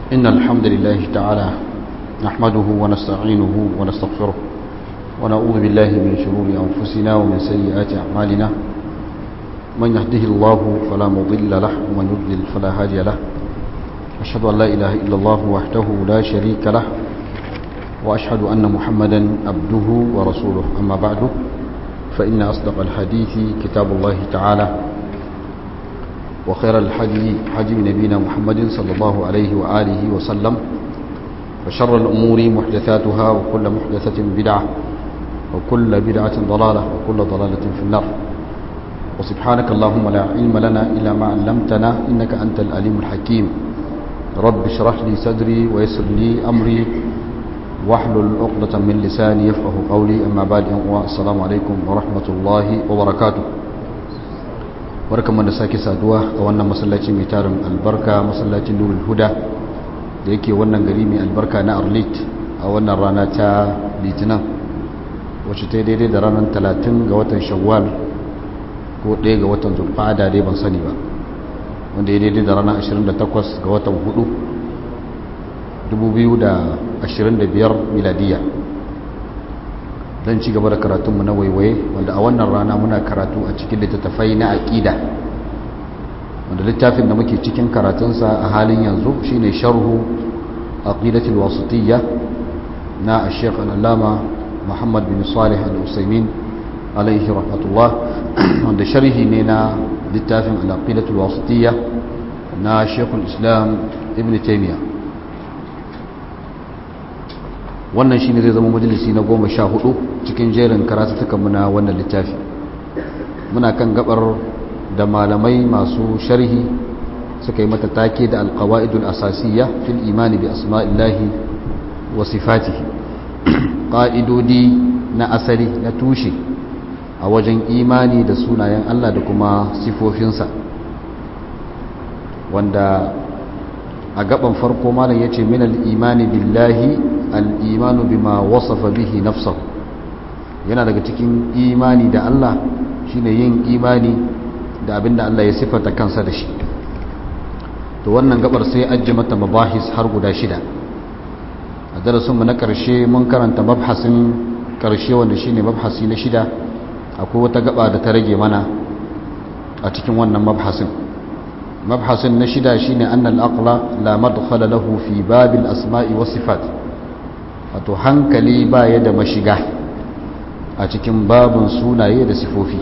إن الحمد لله تعالى نحمده ونستعينه ونستغفره ونعوذ بالله من شرور أنفسنا ومن سيئات أعمالنا من يهده الله فلا مضل له ومن يضلل فلا هادي له أشهد أن لا إله إلا الله وحده لا شريك له وأشهد أن محمدا عبده ورسوله أما بعد فإن أصدق الحديث كتاب الله تعالى وخير الحدي حدي نبينا محمد صلى الله عليه وآله وسلم وشر الأمور محدثاتها وكل محدثة بدعة وكل بدعة ضلالة وكل ضلالة في النار وسبحانك اللهم لا علم لنا إلا ما علمتنا إنك أنت الأليم الحكيم رب اشرح لي صدري ويسر لي أمري واحلل عقدة من لساني يفقه قولي أما بعد السلام عليكم ورحمة الله وبركاته barkamu da sake saduwa a wannan masallaci mai tarin albarka masallacin nurul huda da yake wannan gari mai albarka na arlit a wannan rana ta litinin wacce ta daidai da ranar 30 ga watan shawwal ko 1 ga watan zulfada dai ban sani ba wanda ya daidai da ranar 28 ga watan 4 2025 miladiya don ci gaba da karatunmu na waiwaye wanda a wannan rana muna karatu a cikin littattafai na aƙida wanda littafin da muke cikin karatunsa a halin yanzu shine sharhu aqidatul wasitiyya na Sheikh al-Allama Muhammad bin Salih al-Usaymin alaihi rahmatullah wanda sharhi ne na littafin al-aqidatul wasitiyya na Sheikh al-Islam Ibn Taymiyyah wannan shine zai zama majalisi na goma sha hudu cikin jerin karatutukanmu na wannan littafi muna kan gabar da malamai masu sharhi suka yi mata take da alkawa'idul asasiyya fil imani bi asma'illahi wa sifatihi ƙa'idodi na asali na tushe a wajen imani da sunayen Allah da kuma sifofinsa wanda a gaban farko malam yace min al-imani billahi al-imanu bima wasafa bihi nafsahu yana daga cikin imani da Allah shine yin imani da abinda Allah ya sifata kansa da shi to wannan gabar sai ajje mata mabahis har guda shida a darasinmu na karshe mun karanta mabhasin karshe wanda shine mabhasi na shida akwai wata gaba da ta rage mana a cikin wannan mabhasin mabhasin na shida shine annal aqla la madkhala lahu fi babil asma'i was sifat wato hankali baya da mashiga a cikin babun sunaye da sifofi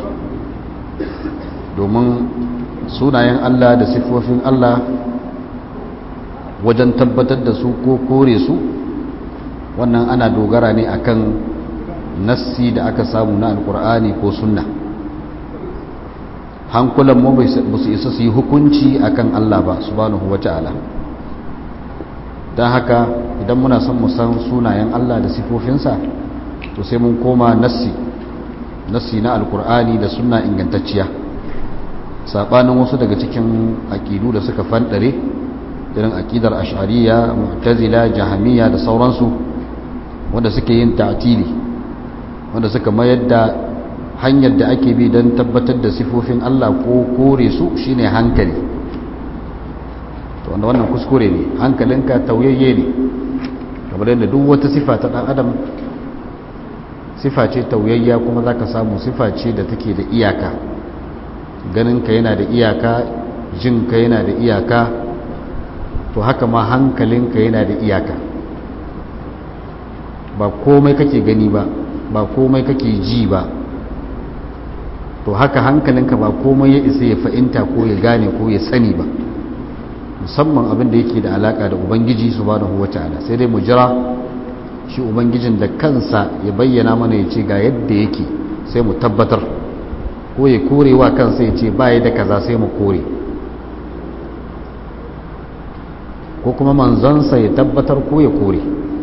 domin sunayen Allah da sifofin Allah wajen tabbatar da su ko kore su wannan ana dogara ne akan nassi da aka samu na alkur'ani ko sunna hankulan mu ba su isa su yi hukunci akan Allah ba subhanahu wata'ala don haka idan muna son mu san sunayen Allah da sifofinsa to sai mun koma nassi nassi na alkur'ani da sunna ingantacciya sabanin wasu daga cikin aƙidu da suka fanɗare irin aƙidar ash'ariya mu'tazila jahamiyya da sauransu wanda suke yin ta'tili wanda suka mayar da hanyar da ake bi don tabbatar da sifofin Allah ko kore su shine hankali to wanda wannan kuskure ne hankalinka tauyayye ne kamar yadda duk wata sifa ta dan adam sifa ce tauyayya kuma zaka samu sifa ce da take da iyaka ganinka yana da iyaka jinka yana da iyaka to haka ma hankalinka yana da iyaka ba komai kake gani ba ba komai kake ji ba to haka hankalinka ba komai ya isa ya fahimta ko ya gane ko ya sani ba musamman abin da yake da alaka da ubangiji subhanahu wataala sai dai mu jira shi ubangijin da kansa ya bayyana mana ya ce ga yadda yake sai mu tabbatar ko ya korewa kansa ya ce baya da kaza sai mu kore ko kuma manzansa ya tabbatar ko ya kore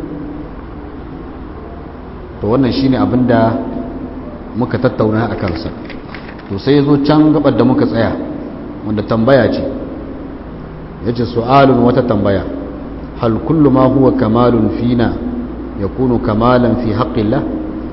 to wannan shine abin da muka tattauna a kansa to sai ya zo can gabar da muka tsaya wanda tambaya ce ya ce su'alun wata tambaya hal kullu ma huwa kamalun fina ya kunu kamalan fi haƙƙillah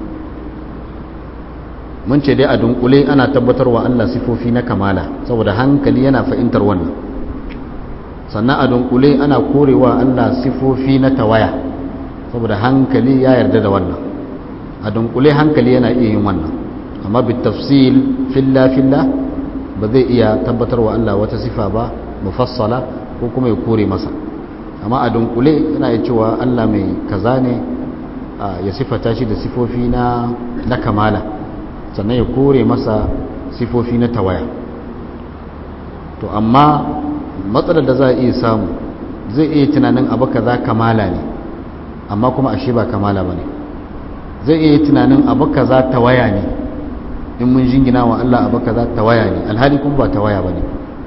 mun ce dai a dunkule ana tabbatarwa Allah sifofi na kamala saboda hankali yana fahimtar wannan sannan a dunkule ana korewa Allah sifofi na tawaya saboda hankali ya yarda da wannan a dunkule hankali yana iya yin wannan amma bi tafsil filla filla ba zai iya tabbatar wa Allah wata sifa ba mufassala ko kuma ya kore masa amma a dunkule yana iya cewa Allah mai kaza ne ya sifata shi da sifofi na na kamala sannan ya kore masa sifofi na tawaya to amma matsalar da za a iya samu zai iya tunanin abu kaza kamala ne amma kuma ashe ba kamala ba ne zai iya tunanin abu kaza tawaya ne in mun jingina wa Allah abu kaza tawaya ne alhali kuma ba tawaya ba ne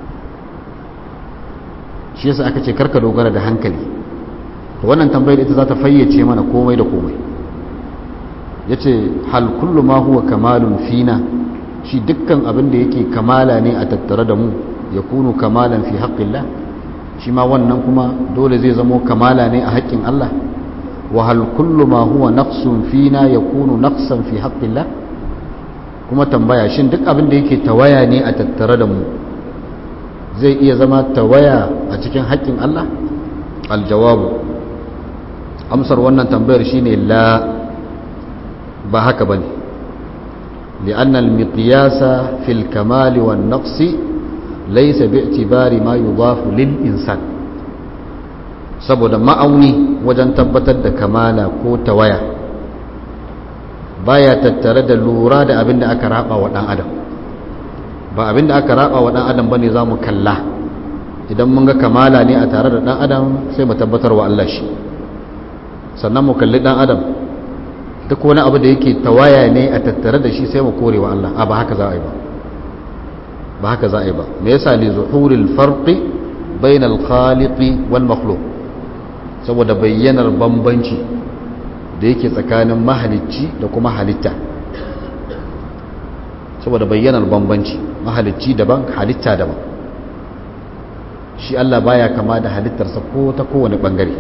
shi yasa aka ce karka dogara da hankali to wannan tambayar ita za ta fayyace mana komai da komai ya ce hal kullu ma huwa kamalun fina shi dukkan abin da yake kamala ne a tattare da mu ya kunu kamalan fi haƙƙillah shi ma wannan kuma dole zai zamo kamala ne a haƙƙin Allah wa hal kullu ma huwa naqsun fina ya kunu naqsan fi haƙƙillah kuma tambaya shin duk abin da yake tawaya ne a tattare da mu zai iya zama tawaya a cikin haƙƙin Allah aljawabu amsar wannan tambayar shine la ba haka bane لأن المقياس في الكمال والنقص ليس باعتبار ما يضاف للإنسان saboda ma'auni wajen tabbatar da kamala ko tawaya baya tattare da lura da abin da aka raba wa ɗan adam ba abin da aka raba wa ɗan adam bane za mu kalla idan mun ga kamala ne a tare da ɗan adam sai mu tabbatar wa Allah shi sannan mu kalli ɗan adam duk wani abu da yake tawaya ne a tattare da shi sai mu kore wa Allah a ba haka za a yi ba ba haka za a yi ba me yasa li zuhuril farqi bainal khaliqi wal makhluq saboda bayyanar bambanci da yake tsakanin mahalicci da kuma halitta saboda bayyanar bambanci mahalicci daban halitta daban shi Allah baya kama da halittarsa ko ta kowane bangare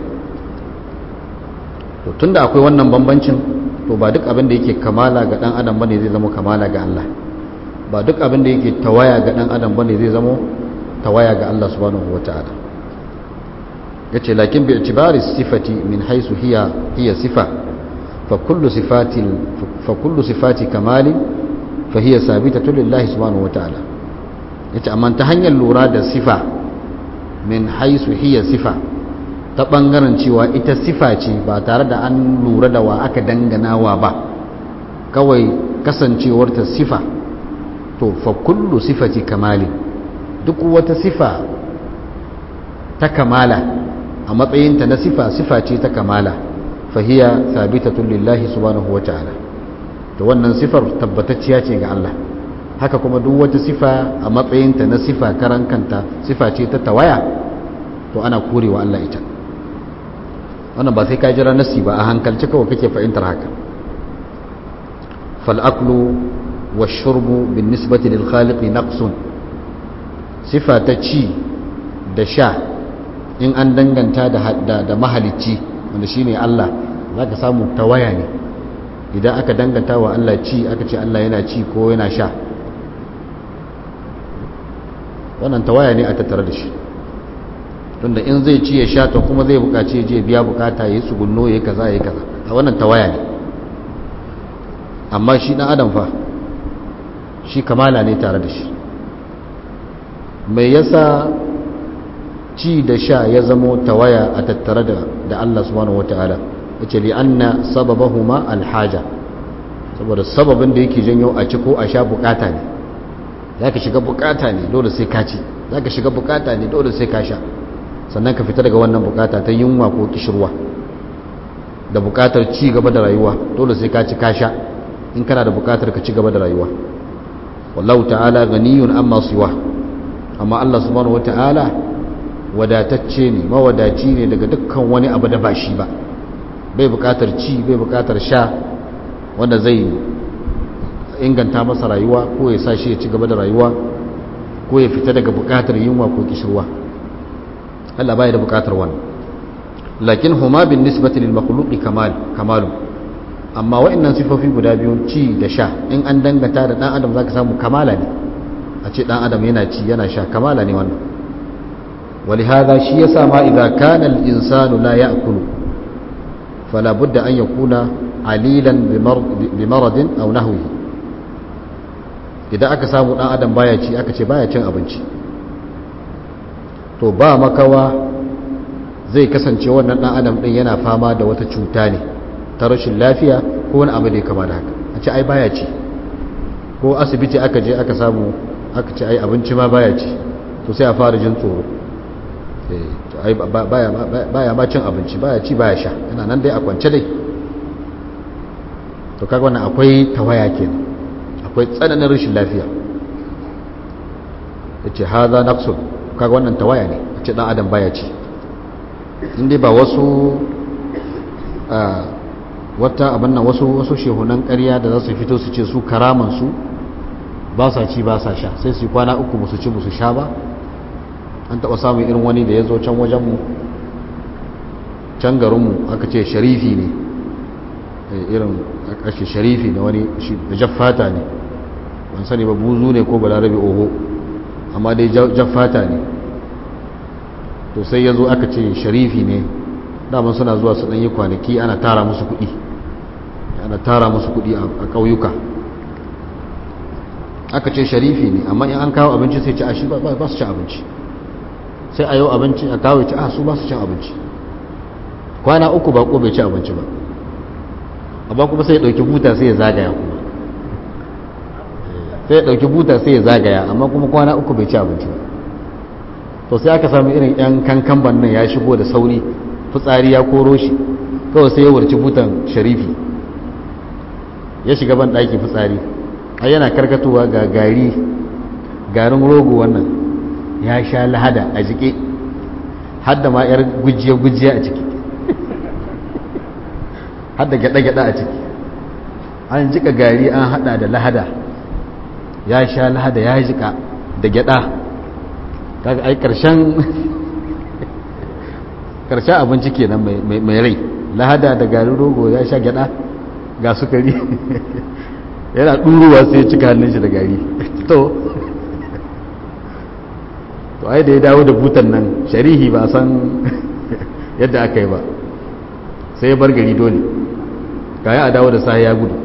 to tunda akwai wannan bambancin to ba duk abin da yake kamala ga dan adam bane zai zama kamala ga Allah ba duk abin da yake tawaya ga dan adam bane zai zama tawaya ga Allah subhanahu wataala yace lakin bi itibari sifati min haythu hiya hiya sifa fa kullu sifati fa kullu sifati kamali fa hiya sabitatu lillahi subhanahu wataala yace amma ta hanyar lura da sifa min haythu hiya sifa ta ɓangaren cewa ita sifa ce ba tare da an lura da wa aka danganawa ba kawai kasancewarta sifa to fa kullu sifati kamali duk wata sifa ta kamala a matsayinta na sifa sifa ce ta kamala fahiya sabitatun lillahi subhanahu wata'ala to wannan sifar tabbatacciya ce ga Allah haka kuma duk wata sifa a matsayinta na sifa karan kanta sifa ce ta tawaya to ana korewa Allah ita wannan ba sai ka jira nasi ba a hankalci kawai kake fahimtar haka fal'aklu wa shurbu bin nisbati lil khaliqi naqsun sifa ta ci da sha in an danganta da da mahalicci wanda shine Allah zaka samu tawaya ne idan aka danganta wa Allah ci aka ce Allah yana ci ko yana sha wannan tawaya ne a tattare da shi tunda in zai ci ya sha to kuma zai bukaci je biya bukata ya yi tsugunno ya yi kaza ya yi kaza a wannan tawaya ne amma shi dan adam fa shi kamala ne tare da shi mai yasa ci da sha ya zamo tawaya a tattare da da Allah subhanahu wataala yace li anna sababahuma alhaja saboda sababin da yake janyo a ci ko a sha bukata ne zaka shiga bukata ne dole sai ka ci zaka shiga bukata ne dole sai ka sha sannan ka fita daga wannan bukata ta yunwa ko kishirwa da bukatar ci gaba da rayuwa dole sai ka ci ka sha in kana da bukatar ka ci gaba da rayuwa wallahu ta'ala ganiyun amma siwa amma Allah subhanahu wata'ala wadatacce ne mawadaci ne daga dukkan wani abu da ba shi ba bai bukatar ci bai bukatar sha wanda zai inganta masa rayuwa ko ya sa shi ya ci gaba da rayuwa ko ya fita daga bukatar yunwa ko kishirwa Allah bai da bukatar wannan lakin huma bin nisbati lil makhluqi kamal kamalu amma wa'annan sifofi guda biyu ci da sha in an dangata da dan adam zaka samu kamala ne a ce dan adam yana ci yana sha kamala ne wannan ولهذا شيء سما إذا كان الإنسان لا يأكل فلا بد أن يكون عليلا بمرض أو نهوه idan aka samu dan adam baya ci aka ce baya cin abinci to ba makawa zai kasance wannan dan adam din yana fama da wata cuta ne ta rashin lafiya ko wani abu da ya kama da haka a ce ai baya ci ko asibiti aka je aka samu aka ce ai abinci ma baya ci to sai a fara jin tsoro ai baya ma cin abinci baya ci baya sha yana nan dai a kwance dai to kaga wannan akwai tawaya kenan akwai tsananin rashin lafiya yace haza naqsul kaga wannan tawaya ne ce dan adam baya ci indai ba wasu wata abin nan wasu wasu shehunan ƙarya da za su fito su ce su karaman su ba sa ci ba sa sha sai su kwana uku musu ci musu sha ba an taɓa samun irin wani da ya zo can wajenmu can garinmu aka ce sharifi ne irin ake sharifi na wani da jaffata ne ban sani ba buzu ne ko balarabe oho amma dai jaffata ne to sai ya zo aka ce sharifi ne daman suna zuwa su ɗanyi kwanaki ana tara musu kuɗi ana tara musu kuɗi a ƙauyuka aka ce sharifi ne amma in an kawo abinci sai ci a shi ba su ci abinci sai a yau abinci a kawo ci a su ba su cin abinci kwana uku ba ko bai ci abinci ba amma kuma sai ya ɗauki buta sai ya zagaya kuma sai ya ɗauki buta sai ya zagaya amma kuma kwana uku bai ci abinci ba to sai aka sami irin yan kankan nan ya shigo da sauri fitsari ya koro shi kawai sai ya wurci butan sharifi ya shiga ban ɗaki fitsari a yana karkatowa ga gari garin rogo wannan ya sha lahada a jike hadda ma yar gujiya-gujiya a ciki hadda gyada-gyada a ciki an jika gari an hada da lahada ya sha lahada ya jika da gyada kaga ai karshen karshen abinci kenan mai rai lahada da garin rogo ya sha gyada ga sukari yana ɗuruwa sai ya cika hannun shi da gari to to ai da ya dawo da butan nan sharihi ba san yadda aka yi ba sai ya bar gari dole kayan a dawo da sa ya gudu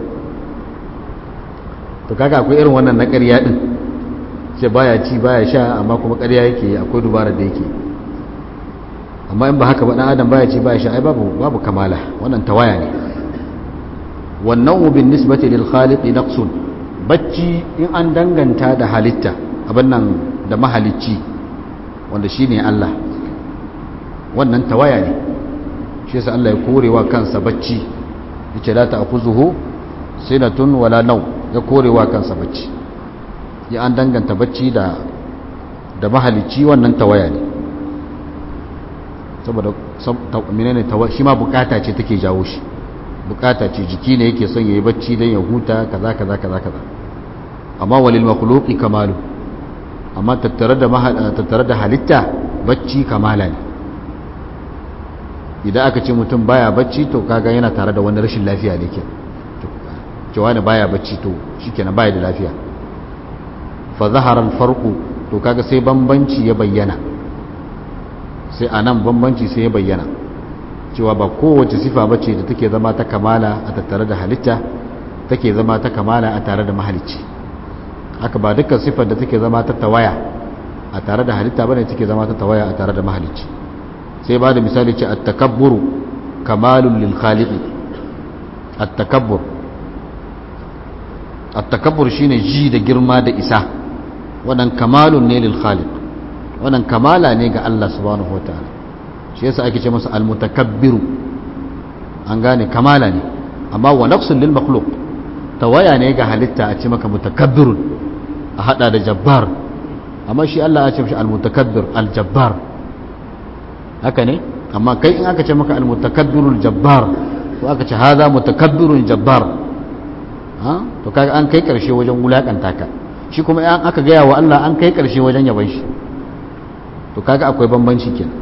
to kaka akwai irin wannan na ƙarya ɗin ce baya ci baya sha amma kuma ƙarya yake akwai dubara da yake amma in ba haka ba ɗan adam baya ci baya sha ai babu babu kamala wannan tawaya ne wannan bin nisbati lil khaliqi naqsun bacci in an danganta da halitta abin nan da mahalicci wanda shine Allah wannan tawaya ne shi yasa Allah ya korewa kansa bacci yace la ta'khuzuhu sinatun wala naw ya korewa kansa bacci ya an danganta bacci da da mahalicci wannan tawaya ne saboda menene tawaya shi ma bukata ce take jawo shi bukata ce jiki ne yake son yayi bacci dan ya huta kaza kaza kaza kaza amma walil makhluqi kamalu amma tattare da tattare da halitta bacci kamala ne idan aka ce mutum baya bacci to kaga yana tare da wani rashin lafiya ne ke cewa ne baya bacci to shikenan baya da lafiya fa zahara al-farqu to kaga sai bambanci ya bayyana sai anan bambanci sai ya bayyana cewa ba kowace sifa bace da take zama ta kamala a tattare da halitta take zama ta kamala a tare da mahalicci haka ba dukkan sifar da take zama ta tawaya a tare da halitta bane take zama ta tawaya a tare da mahalicci sai ba da misali ce at-takabburu kamalun lil khaliq at-takabbur at-takabbur shine ji da girma da isa wannan kamalun ne lil khaliq wannan kamala ne ga Allah subhanahu wataala shi yasa ake ce masa al-mutakabbiru an gane kamala ne amma wa naqsun lil makhluq tawaya ne ga halitta a ce maka mutakabbirun a hada da jabbar amma shi Allah ya ce mishi al-mutakabbir al-jabbar haka ne amma kai in aka ce maka al-mutakabbirul jabbar ko aka ce haza mutakabbirun jabbar ha to kaga an kai karshe wajen wulakanta ka shi kuma in aka gaya wa Allah an kai karshe wajen yaban shi to kaga akwai bambanci kenan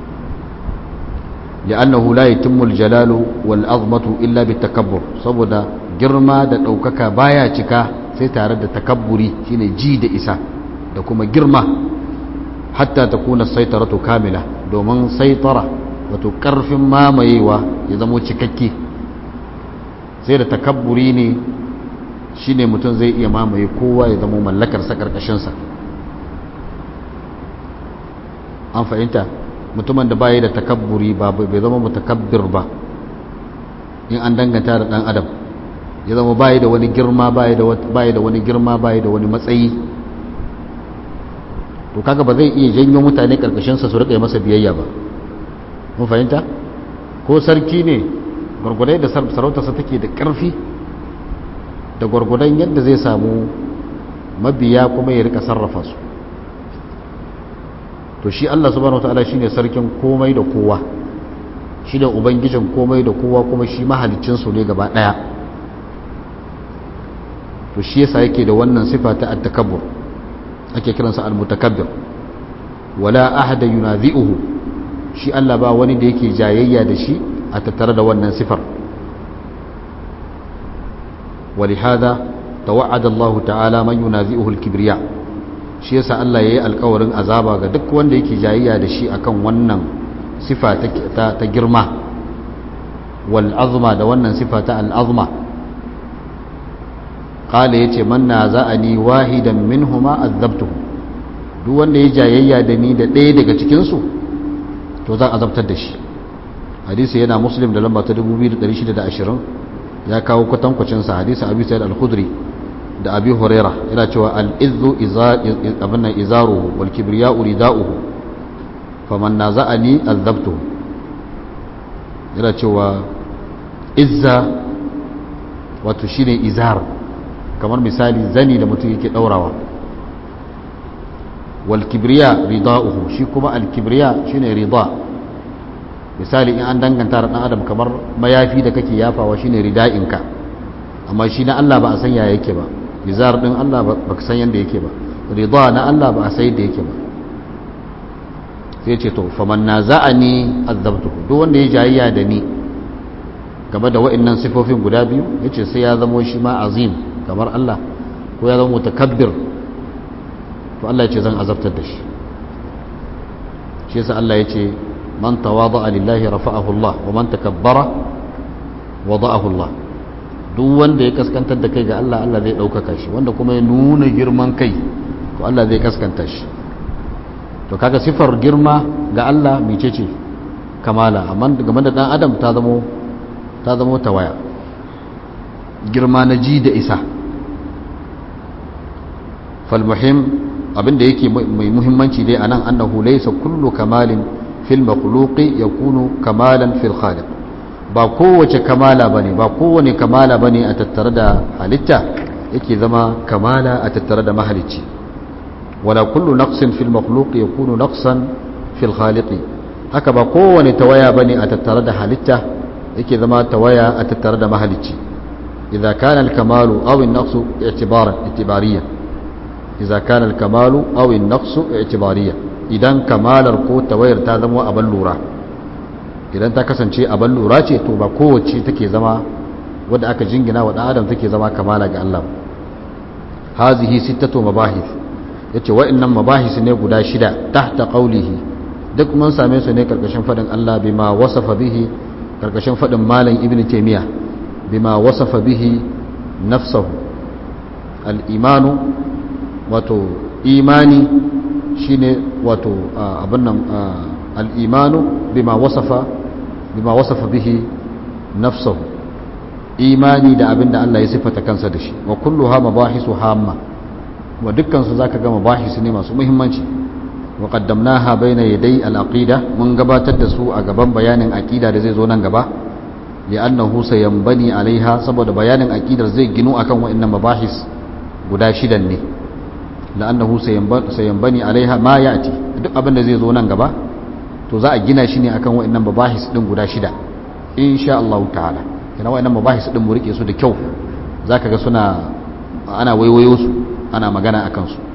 لأنه لا يتم الجلال والعظمة إلا بالتكبر saboda girma da ɗaukaka baya cika sai tare da takabburi shine ji da isa da kuma girma hatta takuna saitaratu kamila domin saitara wato karfin mamayewa ya zamo cikakke sai da takabburi ne shine mutum zai iya mamaye kowa ya zamo mallakarsa karkashinsa an fahimta mutumin da baya da takabburi ba bai zama mutakabbir ba in an danganta da dan adam ya zama baya da wani girma baya da wani girma baya da wani matsayi to kaga ba zai iya janyo mutane karkashinsa su rika masa biyayya ba mun fahimta ko sarki ne gwargwadai da sarautarsa take da ƙarfi da gwargwadon yadda zai samu mabiya kuma ya rika sarrafa su to shi Allah subhanahu wataala shine sarkin komai da kowa shi da ubangijin komai da kowa kuma shi mahalicin su ne gaba daya to shi yasa yake da wannan sifa ta at-takabbur ake kiransa al-mutakabbir wala ahada yunazi'uhu shi Allah ba wani da yake jayayya da shi a tattare da wannan sifar ولهذا توعد الله تعالى من ينازئه الكبرياء shi yasa Allah yayi alƙawarin azaba ga duk wanda yake jayayya da shi akan wannan sifa ta ta girma wal azma da wannan sifa ta al azma qala yace man naza'ani wahidan minhuma azabtuhu duk wanda ya jayayya da ni da ɗaya daga cikin su to zan azabtar da shi hadisi yana muslim da lamba ta 2620 ya kawo kwatankwacinsa hadisi abu sa'id al-khudri da abi huraira yana cewa al-izzu abinnan izaruhu wal kibriya'u rida'uhu faman naza'ani azabtuhu yana cewa izza wato shine izar kamar misali zani da mutum yake daurawa wal kibriya rida'uhu shi kuma al kibriya shine rida' misali in an danganta da dan adam kamar mayafi da kake yafawa shine rida'inka amma shi na Allah ba a san ya yake ba izar din Allah ba ka san yanda yake ba rida na Allah ba a san yadda yake ba sai ce to faman naza'ani azabtuhu duk wanda ya jayayya da ni game da wa'annan sifofin guda biyu yace sai ya zamo shi ma azim kamar Allah ko ya zama mutakabbir to Allah ya ce zan azabtar da shi shi yasa Allah ya ce man tawada'a lillahi rafa'ahu Allah wa man takabbara wada'ahu Allah duk wanda ya kaskantar da kai ga Allah Allah zai ɗaukaka shi wanda kuma ya nuna girman kai to Allah zai kaskanta shi to kaga sifar girma ga Allah mece ce kamala amma game da dan adam ta zamo ta zamo tawaya girma na ji da isa fal muhim abinda yake mai muhimmanci dai anan annahu laysa kullu kamalin fil makhluqi yakunu kamalan fil khaliq ba kowace kamala bane ba kowane kamala bane a tattare da halitta yake zama kamala a tattare da mahalicci wala kullu naqsin fil makhluqi yakunu naqsan fil khaliq haka ba kowane tawaya bane a tattare da halitta yake zama tawaya a tattare da mahalicci idza kana al kamalu aw an naqsu i'tibaran i'tibariyan idza kana al kamalu aw an naqsu i'tibariyan idan kamalar ko tawayar ta zama abin lura idan ta kasance abin lura ce to ba kowace take zama wadda aka jingina wa adam take zama kamala ga Allah hazihi sittatu mabahith yace wa'annan mabahis ne guda shida tahta qawlihi duk mun same su ne karkashin fadin Allah bima wasafa bihi karkashin fadin malam ibnu taymiya bima wasafa bihi nafsuhu al-imanu wato imani shine wato abin nan al'imanu bima wasafa bima wasafa bihi nafsahu imani da abin da Allah ya sifata kansa da shi wa kullu ha mabahisu hamma wa dukkansu za ka gama bahisu ne masu muhimmanci wa qaddamnaha bayna yaday al-aqida mun gabatar da su a gaban bayanin aqida da zai zo nan gaba ya annahu sayanbani alaiha saboda bayanin aqidar zai ginu akan wa'annan mabahis guda shidan ne la'annahu sayanbani alaiha ma ya'ti duk abin da zai zo nan gaba to za a gina shi ne akan wa'annan mabahis din guda shida insha Allah ta'ala kana wa'annan mabahis din mu rike su da kyau zaka ga suna ana waiwayo su ana magana akan su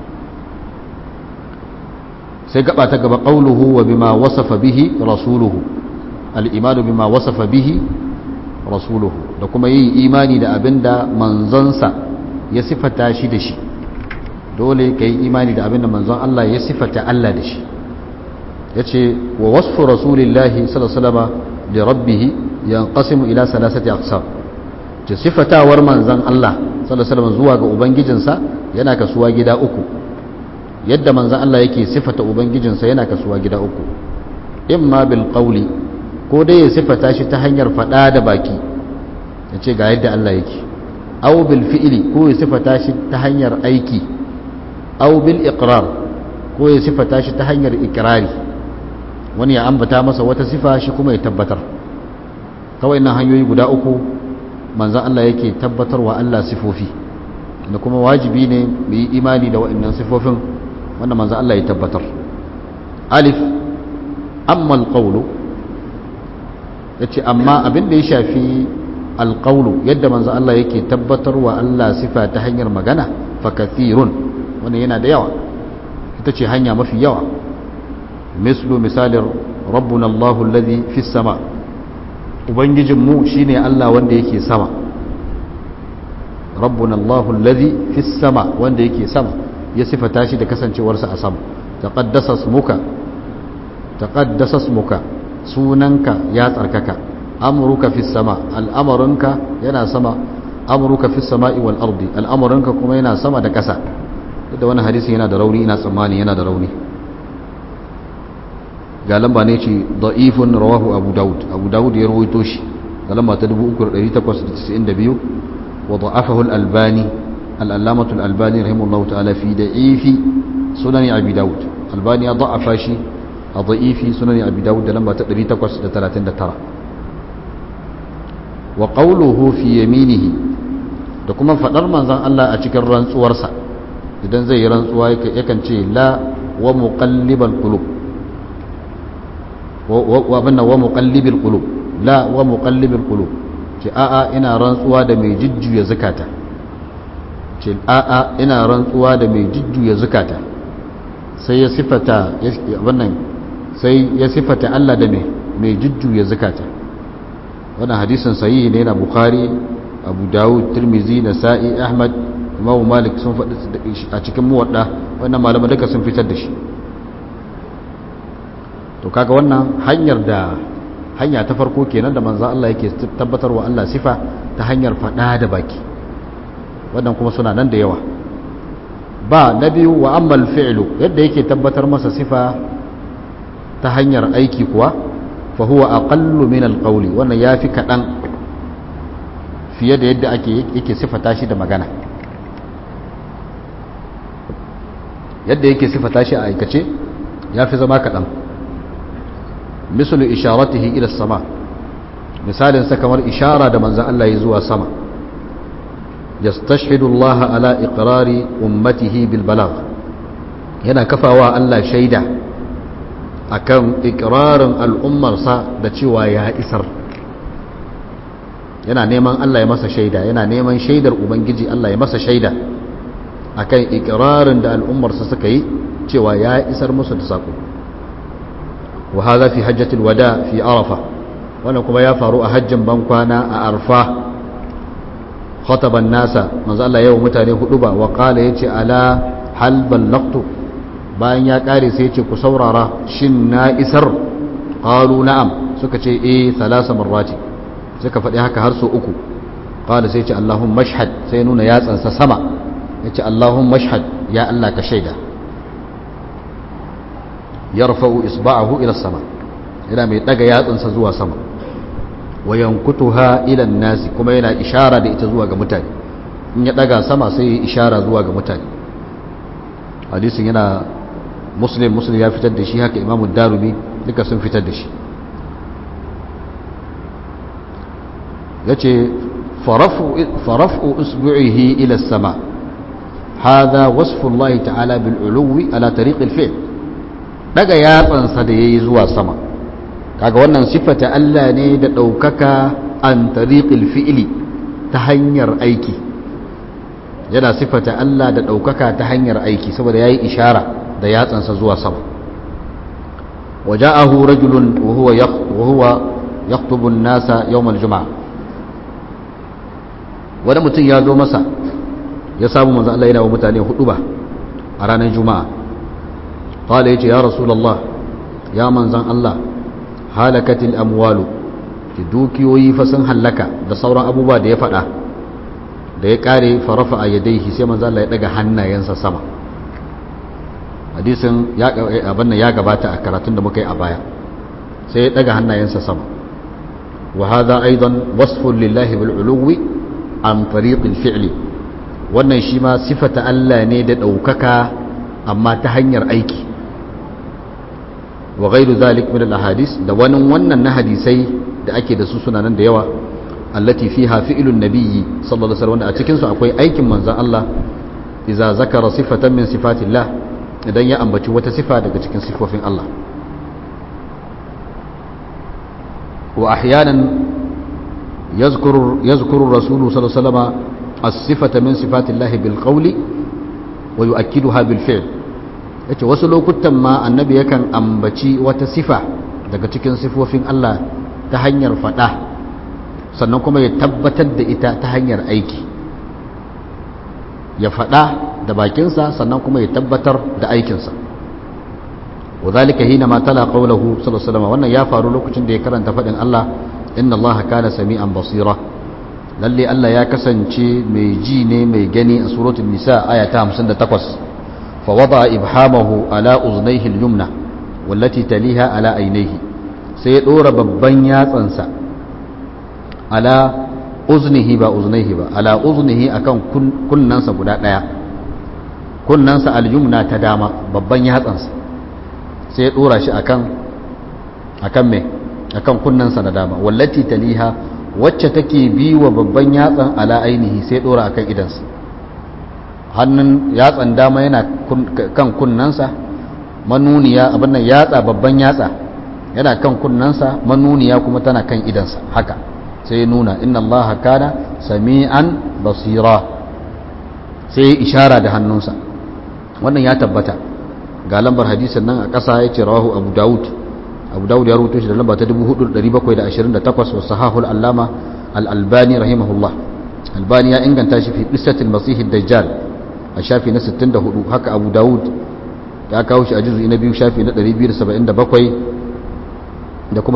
sai gaba ta gaba qauluhu wa bima wasafa bihi rasuluhu al-imanu bima wasafa bihi rasuluhu da kuma yin imani da abinda manzonsa ya sifata shi da shi dole ka yi imani da abinda manzon Allah ya sifata Allah da shi yace wa wasfu rasulillahi sallallahu alaihi wasallam li rabbih yanqasimu ila salasati aqsam ce sifatawar manzon Allah sallallahu alaihi wasallam zuwa ga ubangijinsa yana kasuwa gida uku yadda manzon Allah yake sifata ubangijinsa yana kasuwa gida uku imma bil qawli ko dai ya sifata shi ta hanyar fada da baki yace ga yadda Allah yake aw bil fi'li ko ya sifata shi ta hanyar aiki aw bil iqrar ko ya sifata shi ta hanyar ikrari wani ya ambata masa wata sifa shi kuma ya tabbatar kawai nan hanyoyi guda uku manzan Allah yake tabbatarwa Allah sifofi da kuma wajibi ne mu yi imani da waɗannan sifofin wanda manzan Allah ya tabbatar alif amma alqawlu yace amma abin da ya shafi alqawlu yadda manzan Allah yake tabbatarwa Allah sifa ta hanyar magana fa kathirun wannan yana da yawa ita ce hanya mafi yawa mislu misalin rabbuna Allahu alladhi fis sama' ubangijinmu shine Allah wanda yake sama rabbuna Allahu alladhi fis sama wanda yake sama ya sifata shi da kasancewarsa a sama taqaddasa smuka taqaddasa smuka sunanka ya tsarkaka amruka fis sama al'amarinka yana sama amruka fis sama'i wal ardi al'amarinka kuma yana sama da kasa da wani hadisi yana da rauni ina tsammani yana da rauni ga lamba ne ce da'ifun rawahu abu daud abu daud ya rawaito shi ga lamba ta 3892 wa da'afahu al-albani al-allamatu al-albani rahimahullahu ta'ala fi da'ifi sunan abi daud albani ya da'afa shi a da'ifi sunan abi daud da lamba ta 839 wa qawluhu fi yaminihi da kuma fadar manzon Allah a cikin rantsuwarsa idan zai yi rantsuwa yakan ce la wa muqallibal qulub wabinna wa muqallibil qulub la wa muqallibil qulub ce a'a ina rantsuwa da mai jujjuya zakata ce a'a ina rantsuwa da mai jujjuya zakata sai ya sifata wannan sai ya sifata Allah da mai mai jujjuya zakata wannan hadisin sahihi ne na bukhari abu dawud tirmizi nasa'i ahmad imam malik sun faɗi a cikin muwadda wannan malaman duka sun fitar da shi to kaga wannan hanyar da hanya ta farko kenan da manzo Allah yake tabbatarwa Allah sifa ta hanyar fada da baki wannan kuma suna nan da yawa ba na biyu wa ammal fi'lu yadda yake tabbatar masa sifa ta hanyar aiki kuwa fa huwa aqallu min alqawli wannan yafi kadan fiye da yadda ake yake sifata shi da magana yadda yake sifata shi a aikace yafi zama kadan misali isharatihi ila sama misalin sa kamar ishara da manzon Allah ya zuwa sama yastashhidu Allah ala iqrari ummatihi bil balagh yana kafawa Allah shaida akan iqrarin al'ummarsa da cewa ya isar yana neman Allah ya masa shaida yana neman shaidar ubangiji Allah ya masa shaida akan iqrarin da al'ummarsa suka yi cewa ya isar musu da sako وهذا في حجة الوداع في عرفة وانا كما يفارو أحج بنكوانا أعرفة خطب الناس من الله يوم متاني خطبة وقال يتي على هل بلغت bayan ya kare sai ce ku saurara shin na isar qalu na'am suka ce eh salasa marrati suka faɗi haka har so uku qala sai ce allahumma mashhad sai nuna yatsansa sama yace allahumma mashhad ya Allah ka shaida yarfa'u isba'ahu ila sama yana mai daga yatsunsa zuwa sama wa yankutuha ila nasi kuma yana ishara da ita zuwa ga mutane in ya daga sama sai ya ishara zuwa ga mutane hadisin yana muslim muslim ya fitar da shi haka imamu darumi duka sun fitar da shi yace faraf'u usbu'ihi ila sama هذا وصف الله تعالى بالعلو على طريق الفعل daga yatsansa da ya yi zuwa sama kaga wannan siffata Allah ne da ɗaukaka an tariqil fi'ili ta hanyar aiki yana siffata Allah da ɗaukaka ta hanyar aiki saboda ya yi ishara da yatsansa zuwa sama waja'ahu rajulun wa huwa yaktubu nasa yawmal juma'a wani mutum ya zo masa ya samu manzo Allah yana wa mutane hudu ba a ranar juma'a قال يجي يا رسول الله ya manzan Allah halakatil amwalu ki dukiyoyi fa sun hallaka da sauran abubuwa da ya faɗa da ya kare farafa a yadaihi sai manzan Allah ya daga hannayensa sama hadisin ya abin ya gabata a karatun da muka yi a baya sai ya daga hannayensa sama wa hadha aidan wasfun lillahi bil uluwi an tariqil fi'li wannan shi ma sifata Allah ne da ɗaukaka amma ta hanyar aiki wa ghairu zalik min al ahadis da wani wannan na hadisai da ake da su suna nan da yawa allati fiha fi'lun nabiyyi sallallahu alaihi wasallam a cikin su akwai aikin manzon Allah idza zakara sifatan min sifatillah idan ya ambaci wata sifa daga cikin sifofin Allah wa ahyanan yazkuru yazkuru rasulu sallallahu alaihi wasallam as-sifata min sifatillahi bil qawli wa yu'akkiduha bil fi'l yace wasu lokutan ma annabi yakan ambaci wata sifa daga cikin sifofin Allah ta hanyar fada sannan kuma ya tabbatar da ita ta hanyar aiki ya fada da bakinsa sannan kuma ya tabbatar da aikinsa wadhalika hina ma tala qawluhu sallallahu alaihi wasallam wannan ya faru lokacin da ya karanta fadin Allah inna Allah kana sami'an basira lalle Allah ya kasance mai ji ne mai gani a suratul nisa aya ta 58 fa wada ibhamahu ala uznayhi al-yumna wallati taliha ala aynayhi sai ya dora babban yatsansa ala uznihi ba uznayhi ba ala uznihi akan kunnansa guda daya kunnansa al-yumna ta dama babban yatsansa sai ya dora shi akan akan me akan kunnansa na dama wallati taliha wacce take bi wa babban yatsan ala ainihi sai dora akan idansa hannun yatsan dama yana kan kunnansa manuniya abin nan yatsa babban yatsa yana kan kunnansa manuniya kuma tana kan idansa haka sai ya nuna inna Allah kana sami'an basira sai ya ishara da hannunsa wannan ya tabbata ga lambar hadisin nan a ƙasa ya ce rawahu abu dawud abu dawud ya rubuto shi da lamba ta 4728 wa sahahul allama al-albani rahimahullah albani ya inganta shi fi qissatil masih dajjal a shafi na 64 haka abu dawud ya kawo shi a juzu'i na biyu shafi na 277 da kuma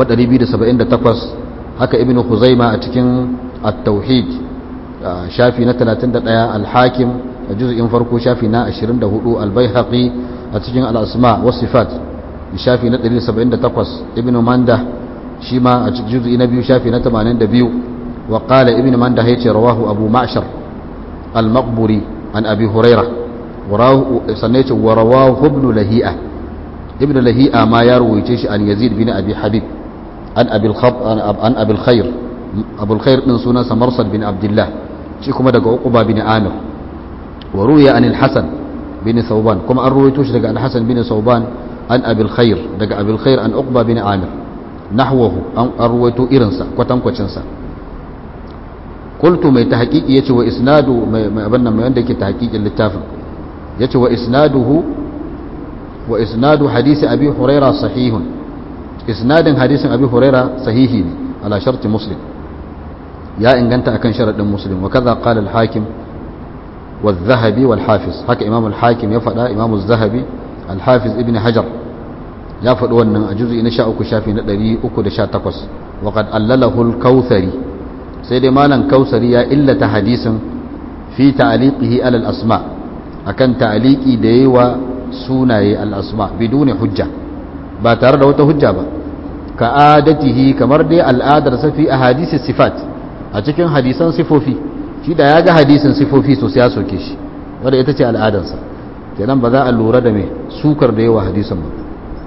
278 haka ibnu khuzaima a cikin at-tauhid shafi na 31 al-hakim a juz'in farko shafi na 24 al-baihaqi a cikin al-asma was sifat shafi na 178 ibnu manda shi ma a cikin juz'i na biyu shafi na 82 wa qala ibnu manda yace rawahu abu ma'shar al-maqburi an abi huraira warahu sanne yace wa rawahu ibnu lahi'a ibnu lahi'a ma ya ruwaice shi an yazid bin abi habib an abi al-khab an abi al-khair abu al-khair din sunansa marsad bin abdullah shi kuma daga uquba bin amir wa ruya an al-hasan bin thawban kuma an ruwaito shi daga al-hasan bin thawban an abil khair daga abil khair an uqba bin amir nahwahu an arwaito irinsa kwatankwacinsa qultu mai tahqiqi yace wa isnadu mai abin nan mai wanda yake tahqiqin littafin yace wa isnaduhu wa isnadu hadisi abi huraira sahihun isnadin hadisin abi huraira sahihi ne ala sharti muslim ya inganta akan sharadin muslim wa kaza qala al hakim والذهبي والحافظ هكا إمام الحاكم يفعل إمام الذهبي الحافظ ابن حجر ya faɗi wannan a juzi na sha uku shafi na ɗari uku da sha takwas waƙad allalahul kausari sai dai malam kausari ya illata hadisin fi ta'aliqihi alal asma akan ta'aliki da yayi wa sunaye al asma biduni hujja ba tare da wata hujja ba ka adatihi kamar dai al'adar sa fi ahadisi sifat a cikin hadisan sifofi shi da ya ga hadisin sifofi sosai ya soke shi wanda ita ce al'adarsa kenan ba za a lura da mai sukar da yawa hadisin ba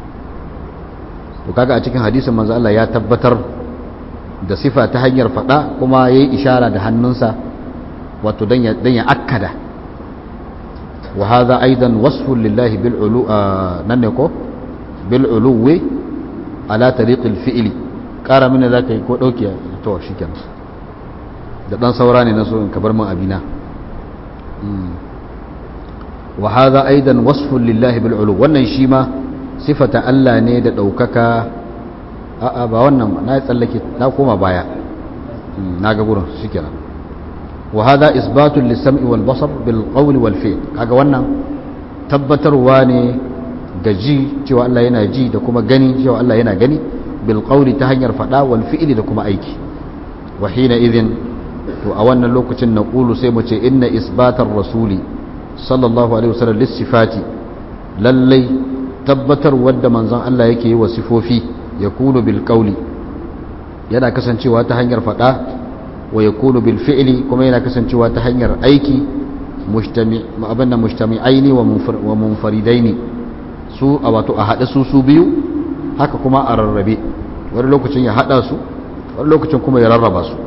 to kaga a cikin hadisin manzo Allah ya tabbatar da sifa ta hanyar fada kuma yayi ishara da hannunsa wato dan ya dan ya akkada wa hadha aidan wasfun lillahi bil ulu nan ne ko bil uluwi ala tariq al fi'li kara mini zaka yi ko dauki to shikenan da dan saura ne na so in kabar min abina wa hadha aidan wasfun lillahi bil ulu wannan shi ma sifata Allah ne da ɗaukaka a'a ba wannan na yi tsallake na koma baya na ga gurin shi kenan wa hada isbatun lissam'i wal basar bil qawli wal fi'l kaga wannan tabbatarwa ne ga ji cewa Allah yana ji da kuma gani cewa Allah yana gani bil qawli ta hanyar fada wal fi'li da kuma aiki wa hina idhin to a wannan lokacin na qulu sai mu ce inna isbatar rasuli sallallahu alaihi wasallam lis sifati lallai tabbatar wadda manzon Allah yake yi wa sifofi yakunu bil qawli yana kasancewa ta hanyar fada wa yakunu bil fi'li kuma yana kasancewa ta hanyar aiki mujtami abinda mujtami'aini wa munfaridaini su a wato a haɗe su su biyu haka kuma a rarrabe wani lokacin ya haɗa su wani lokacin kuma ya rarraba su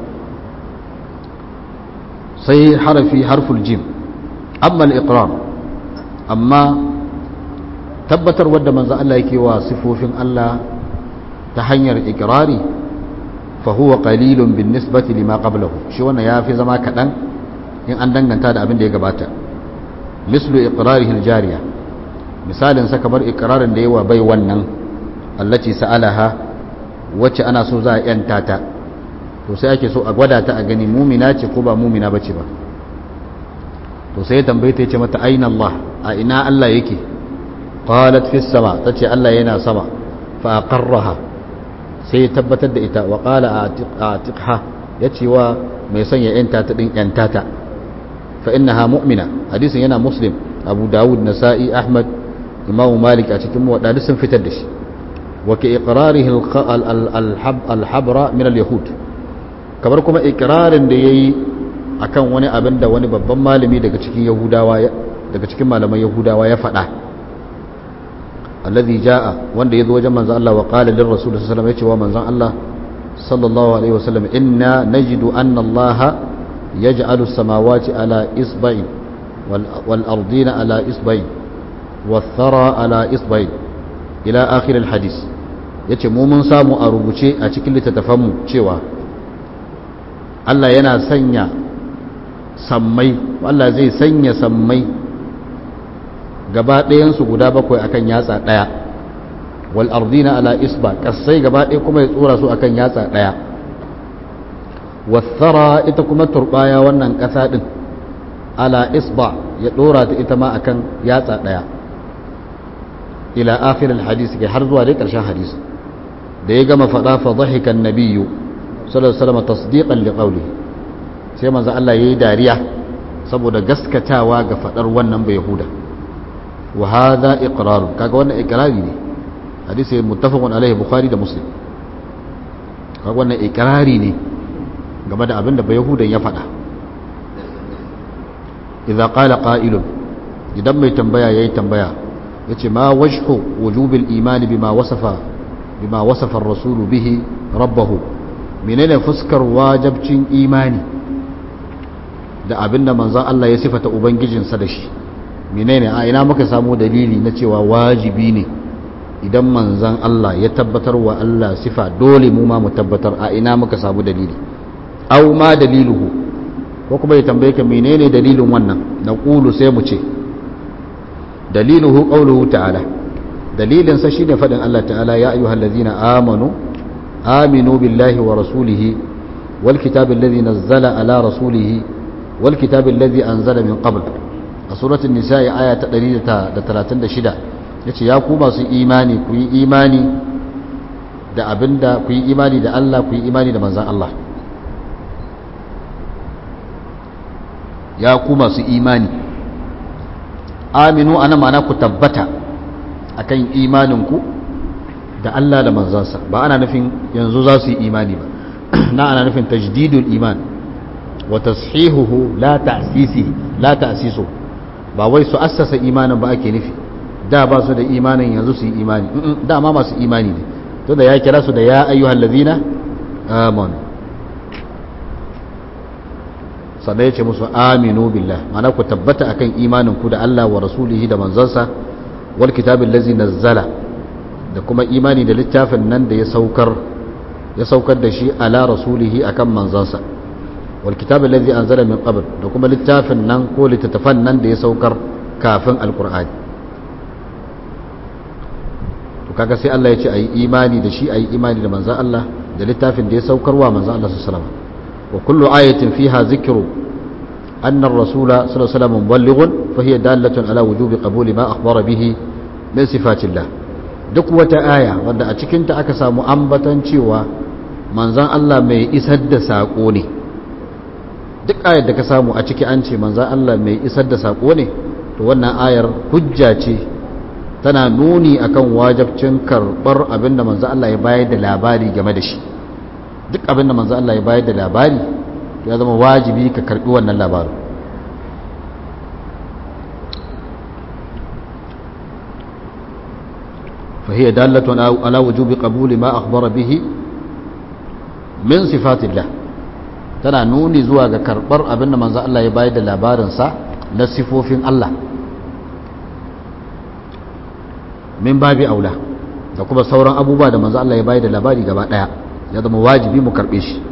sai harafi harful jim amma al-iqrar amma tabbatar wadda manzo Allah yake wa sifofin Allah ta hanyar ikrari fa huwa qalilun bin nisbati lima qablahu shi wannan yafi zama kadan in an danganta da abin da ya gabata mislu iqrarihi al-jariya misalin sa kamar ikrarin da yawa bai wannan allati sa'alaha wacce ana so za a yanta ta to sai ake so a gwada ta a gani mumina ce ko ba mumina bace ba to sai ya tambaye ta ce mata aina Allah a ina Allah yake qalat fis sama tace Allah yana sama fa aqarraha sai ya tabbatar da ita wa qala atiqha yace wa mai son ya yanta ta din yanta ta fa innaha mu'mina hadisin yana muslim abu dawud nasa'i ahmad imamu malik a cikin muwadda sun fitar da shi wa ke iqrarihi al-habra min al-yahud kamar kuma iqrarin da yayi akan wani abin da wani babban malami daga cikin yahudawa daga cikin malaman yahudawa ya faɗa alladhi jaa wanda yazo wajen manzon Allah wa qala lir rasul sallallahu alaihi wasallam yace wa manzon Allah sallallahu alaihi wasallam inna najidu anna Allah yaj'alu as-samawati ala isba'in wal ardina ala isba'in wal thara ala isba'in ila akhir al hadith yace mu mun samu a rubuce a cikin littattafanmu cewa Allah yana sanya sammai Allah zai sanya sammai gaba ɗayansu guda bakwai akan yatsa ɗaya wal ardina ala isba kasai gaba ɗaya kuma ya tsora su akan yatsa ɗaya wathara ita kuma turbaya wannan ƙasa ɗin ala isba ya ɗora ta ita ma akan yatsa ɗaya ila akhirin hadisi kai har zuwa dai ƙarshen hadisi da ya gama faɗa fa dhahikan nabiyyu sallallahu alaihi wasallam tasdiqan liqawlihi sai manzo Allah yayi dariya saboda gaskatawa ga fadar wannan bai yahuda wa hadha iqrar kaga wannan iqrari ne hadisi muttafaqun alaihi bukhari da muslim kaga wannan iqrari ne game da abin da bai yahudan ya fada idza qala qa'ilun idan mai tambaya yayi tambaya yace ma wajhu wujubil imani bima wasafa bima wasafa ar-rasul bihi rabbahu menene fuskar wajabcin imani da abin da manzan Allah ya sifata Ubangijinsa da shi menene a ina muka samu dalili na cewa wajibi ne idan manzan Allah ya tabbatar wa Allah sifa dole mu ma mu tabbatar a ina muka samu dalili au ma daliluhu ko kuma ya tambaye ka menene dalilin wannan na ƙulu sai mu ce daliluhu qauluhu ta'ala dalilin sa shine fadin Allah ta'ala ya ayyuhal ladzina amanu aminu billahi wa rasulihi wal kitabil ladzi nazzala ala rasulihi والكتاب الذي أنزل من قبل سورة النساء آية تقريبا تلاتين دا شدا yace ya ku masu imani ku yi imani da abinda ku yi imani da Allah ku yi imani da manzan Allah ya ku masu imani aminu ana ma'ana ku tabbata akan imaninku da Allah da manzansa ba ana nufin yanzu za su yi imani ba na ana nufin tajdidul iman wa tashihuhu la ta'sisi la ta'sisu ba wai su assasa imanin ba ake nufi da ba su da imanin yanzu su yi imani da ma masu imani ne to da ya kira su da ya ayyuhal ladina amanu sannan ya ce musu aminu billah mana ku tabbata akan imanin ku da Allah wa rasulihi da manzansa wal kitabin lazi nazzala da kuma imani da littafin nan da ya saukar ya saukar da shi ala rasulihi akan manzansa wal kitabin lazi anzala min qabl da kuma littafin nan ko littattafan nan da ya saukar kafin alqur'ani to kaga sai Allah ya ce ayi imani da shi ayi imani da manzan Allah da littafin da ya saukarwa manzan Allah sallallahu alaihi wasallam وكل آية فيها ذكر أن الرسول صلى الله عليه وسلم مبلغ فهي دالة على وجوب قبول ما أخبر به min sifatillah duk wata aya wanda a cikinta aka samu ambatan cewa manzan Allah mai isar da saƙo ne duk ayar da ka samu a ciki an ce manzan Allah mai isar da saƙo ne to wannan ayar hujja ce tana nuni akan wajabcin karɓar abinda manzan Allah ya bayar da labari game da shi duk abinda manzan Allah ya bayar da labari ya zama wajibi ka karɓi wannan labarin فهي دالة على وجوب قبول ما أخبر به من صفات الله tana nuni zuwa ga karɓar abinda manzo Allah ya bayar da labarinsa na sifofin Allah min babi aula da kuma sauran abubuwa da manzo Allah ya bayar da labari gaba ɗaya ya zama wajibi mu karɓe shi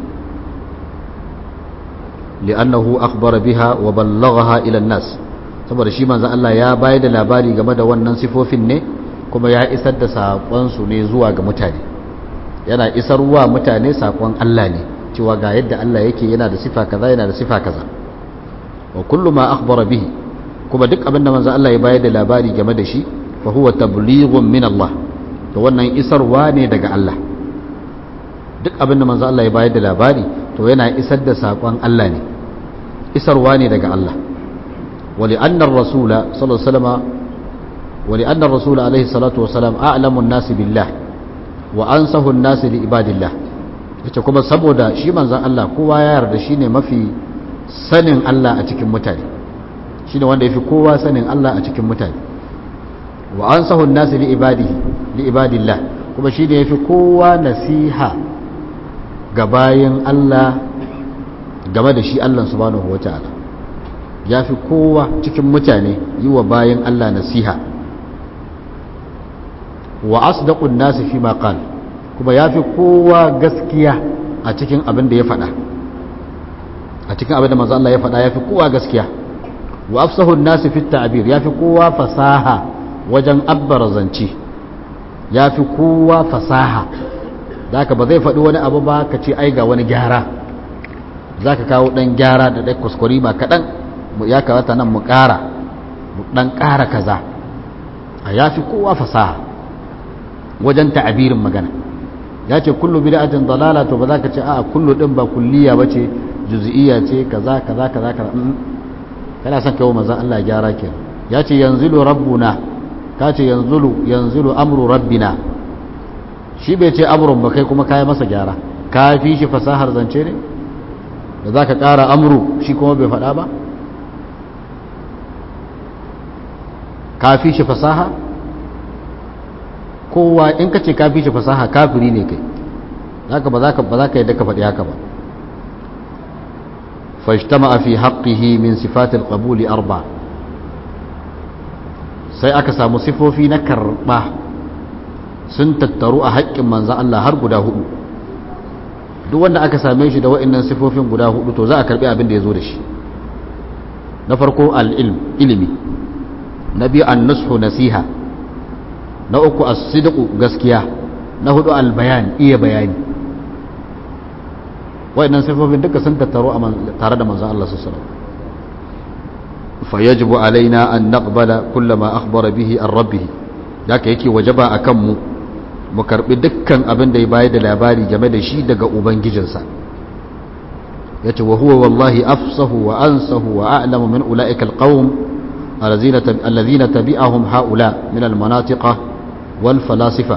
li'annahu akhbara biha wa ballaghaha ila nas saboda shi manzo Allah ya bayar da labari game da wannan sifofin ne kuma ya isar da saƙonsu ne zuwa ga mutane yana isarwa mutane saƙon Allah ne cewa ga yadda Allah yake yana da sifa kaza yana da sifa kaza wa kullu ma akhbara bihi kuma duk abin da manzo Allah ya bayar da labari game da shi fa huwa tablighun min Allah to wannan isarwa ne daga Allah duk abin da manzo Allah ya bayar da labari to yana isar da saƙon Allah ne isarwa ne daga Allah wa li anna ar-rasula sallallahu alaihi wasallam ولأن الرسول عليه الصلاة والسلام أعلم الناس بالله وأنصه الناس لعباد الله yace kuma saboda shi manzon Allah kowa ya yarda shine mafi sanin Allah a cikin mutane shine wanda yafi kowa sanin Allah a cikin mutane wa ansahu an-nas li ibadihi li ibadillah kuma shine yafi kowa nasiha ga bayin Allah game da shi Allah subhanahu wataala yafi kowa cikin mutane yi wa bayin Allah nasiha wa asdaqun nasi fi ma qal kuma yafi kowa gaskiya a cikin abin da ya faɗa a cikin abin da manzo Allah ya faɗa yafi kowa gaskiya wa afsahu nasi fi ta'bir yafi kowa fasaha wajen abbara zance yafi kowa fasaha zaka ba zai faɗi wani abu ba ka ce ai ga wani gyara zaka kawo dan gyara da dai kuskure ba kaɗan ya kawata nan mu ƙara mu dan ƙara kaza a yafi kowa fasaha wajen ta'abirin magana ya ce kullu bid'atin dalala to ba za ka ce a kullu din ba kulliya bace juz'iyya ce kaza kaza kaza kaza kana son kai manzon Allah gyara ke ya ce yanzilu rabbuna ka ce yanzilu yanzilu amru rabbina shi bai ce amrun ba kai kuma kai masa gyara ka fi shi fasahar zance ne da za ka ƙara amru shi kuma bai faɗa ba ka fi shi fasaha kowa in ka ce ka fi shi fasaha kafiri ne kai zaka ba za ka ba za ka yadda ka faɗi haka ba fajtama fi haqqihi min sifat al-qabul arba sai aka samu sifofi na karba sun tattaru a haƙƙin manzon Allah har guda hudu duk wanda aka same shi da wa'annan sifofin guda hudu to za a karbi abin da ya zo da shi na farko al-ilm ilimi na biyu an-nushu nasiha na uku as-sidqu gaskiya na hudu al-bayan iya bayani wayannan sifofin duka sun tattaro tare da manzon Allah sallallahu alaihi wasallam fayajibu alaina an naqbala kullama akhbara bihi an rabbih haka yake wajaba akan mu mu karbi dukkan abin da ya bayar da labari game da shi daga ubangijinsa yace wa huwa wallahi afsahu wa ansahu wa a'lamu min ulaika alqawm alladhina tabi'ahum haula min almanatiqa wal falasifa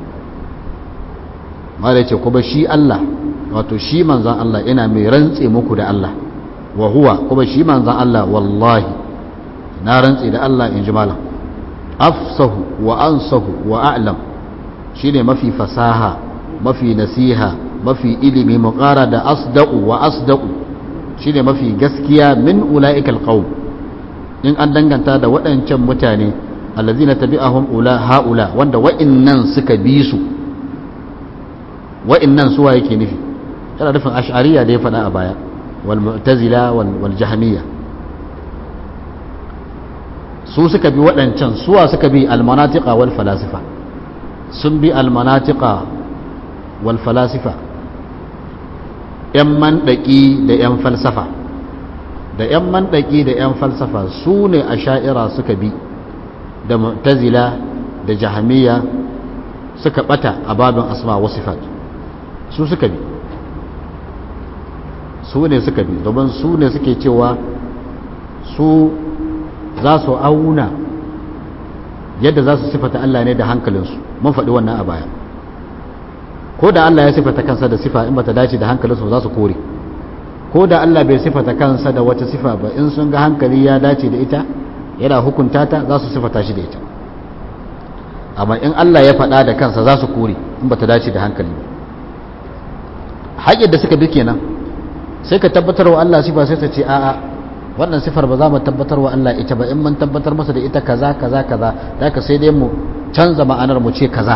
mala yace kuma shi Allah wato shi manzan Allah ina mai rantse muku da Allah wa huwa kuma shi manzan Allah wallahi na rantse da Allah in ji malam afsahu wa ansahu wa a'lam shine mafi fasaha mafi nasiha mafi ilimi muqara da asdaqu wa asdaqu shine mafi gaskiya min ulaikal qaum in an danganta da waɗancan mutane allazina tabi'ahum ula haula wanda wa'innan suka bi su wa'innan suwa yake nufi yana nufin ash'ariya da ya faɗa a baya wal mu'tazila wal jahmiya su suka bi waɗancan suwa suka bi almanatiqa wal falasifa sun bi almanatiqa wal falasifa yan mandaki da yan falsafa da yan mandaki da yan falsafa su ne asha'ira suka bi da mu'tazila da jahamiya suka bata a babin asma wa sifat su suka bi su ne suka bi domin su ne suke cewa su za su auna yadda za su sifata Allah ne da hankalinsu mun faɗi wannan a baya ko da Allah ya sifata kansa da sifa in bata dace da hankalinsu za su kore ko da Allah bai sifata kansa da wata sifa ba in sun ga hankali ya dace da ita yana hukunta ta za su sifata shi da ita amma in Allah ya faɗa da kansa za su kore in bata dace da hankali ba haƙƙin da suka bi kenan sai ka tabbatar wa Allah sifa sai ta ce a'a wannan sifar ba za mu tabbatar wa Allah ita ba in mun tabbatar masa da ita kaza kaza kaza da ka sai dai mu canza ma'anar mu ce kaza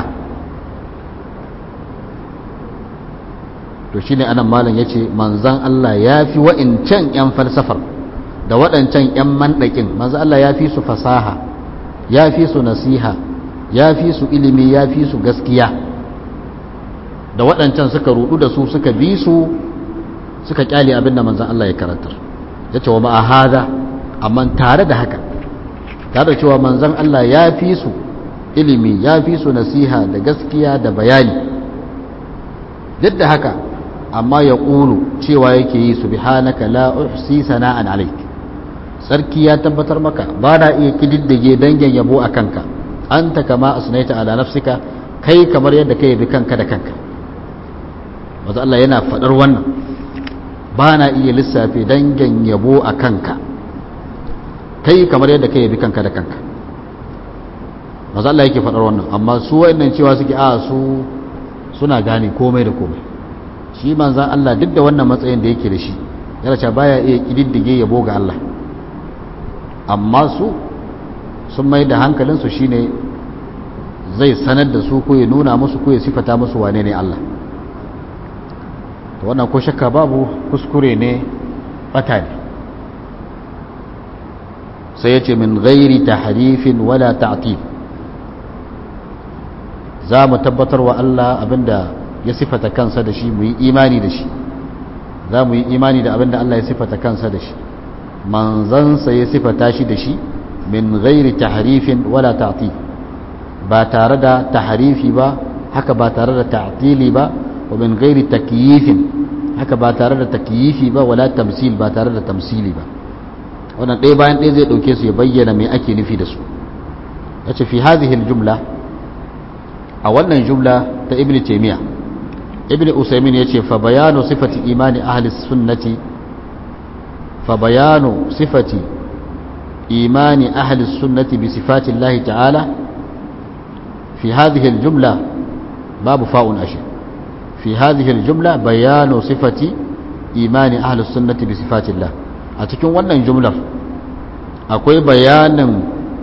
to shine anan malam yace manzan Allah ya fi wa'incan yan falsafar da waɗancan yan mandakin manzan Allah ya fi su fasaha ya fi su nasiha ya fi su ilimi ya fi su gaskiya da waɗancan suka rudu da su suka bi su suka kyale abin da manzan Allah ya karantar ya ce wa ma'ahada amma tare da haka tare da cewa manzan Allah ya fi su ilimi ya fi su nasiha da gaskiya da bayani duk da haka amma ya ƙulu cewa yake yi su bihanaka la uhsi sana'an alaik sarki ya tabbatar maka ba na iya kididdige dangin yabo a kanka anta kama asnaita ala nafsika kai kamar yadda kai bi kanka da kanka wanda Allah yana faɗar wannan ba na iya lissafi dangin yabo a kanka kai kamar yadda kai bi kanka da kanka wanda Allah yake faɗar wannan amma su wa'annan cewa suke a su suna gane komai da komai shi manzan Allah duk da wannan matsayin da yake da shi yana cewa baya iya kididdige yabo ga Allah amma su sun mai da hankalinsu shine zai sanar da su ko ya nuna musu ko ya sifata musu wane ne Allah to wannan ko shakka babu kuskure ne bata ne sai ya ce min ghairi tahrifin wala ta'til za mu tabbatar wa Allah abinda ya sifata kansa da shi mu yi imani da shi za mu yi imani da abinda Allah ya sifata kansa da shi manzansa ya sifata shi da shi min ghairi tahrifin wala ta'til ba tare da tahrifi ba haka ba tare da ta'tili ba wa min ghairi takyifin haka ba tare da takyifi ba wala tamsil ba tare da tamsili ba wannan ɗaya bayan ɗaya zai ɗauke su ya bayyana me ake nufi da su yace fi hadhihi jumla a wannan jumla ta ibn taymiya ibn usaymin yace fa bayanu sifati imani ahli sunnati fa bayanu sifati imani ahli sunnati bi sifati Allah ta'ala fi hadhihi al-jumla babu fa'un ashi fi hadhihi al-jumla bayanu sifati imani ahli sunnati bi sifati Allah a cikin wannan jumlar akwai bayanin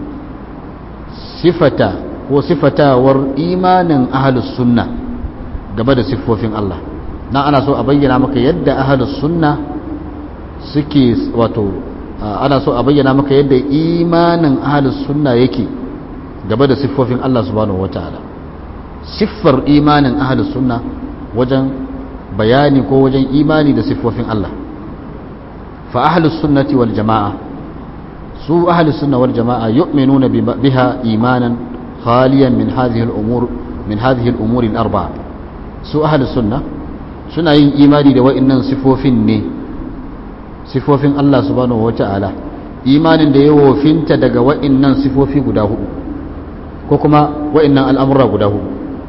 sifata ko sifatawar imanin ahalus sunna game da siffofin Allah na ana so a bayyana maka yadda ahalus sunna suke wato ana so a bayyana maka yadda imanin ahalus sunna yake game da siffofin Allah subhanahu wataala siffar imanin ahalus sunna wajen bayani ko wajen imani da siffofin Allah fa ahalus sunnati wal jama'a su ahalus sunna wal jama'a yu'minuna biha imanan خاليا من هذه الأمور من هذه الأمور الأربعة سو أهل السنة سنة إيماني دو إنن صفوفين ني صفوفين الله سبحانه وتعالى إيمان da yawo finta daga wa'innan sifofi guda hudu ko kuma wa'innan al'amura guda hudu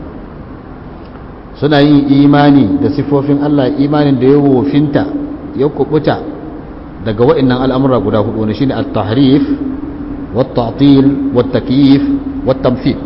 suna yin imani da sifofin Allah imanin da yawo finta ya kubuta daga wa'innan al'amura guda hudu wani shine at-tahrif wat-ta'til wat-takyif والتمثيل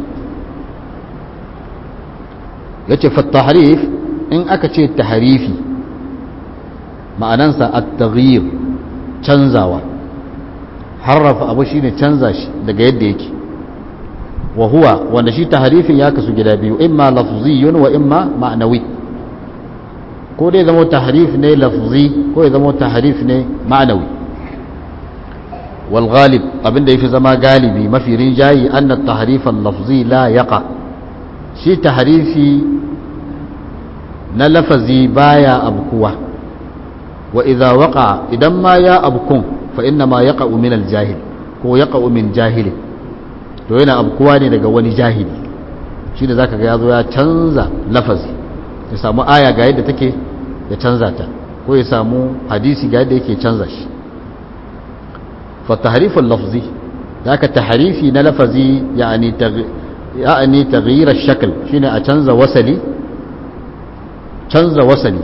yace fattahrif in aka ce tahrifi ma'anansa at-taghyir canzawa harrafa abu shine canza shi daga yadda yake wa huwa wanda shi tahrifin ya kasu gida biyu imma lafziyun wa imma ma'nawi ko dai zama tahrif ne lafzi ko ya zama tahrif ne ma'nawi والغالب abin da yafi zama galibi mafi rinjayi anna at-tahrif al-lafzi la yaqa shi tahrifi na lafazi baya abkuwa wa idza waqa idan ma ya abkun fa inna ma yaqa'u min al-jahil ko yaqa'u min jahili to yana abkuwa ne daga wani jahili shi da zaka ga ya zo ya canza lafazi ya samu aya ga yadda take ya canza ta ko ya samu hadisi ga yadda yake canza shi fa tahriful lafzi zaka tahrifi na lafazi yani yani taghyir ash-shakl shine a canza wasali canza wasali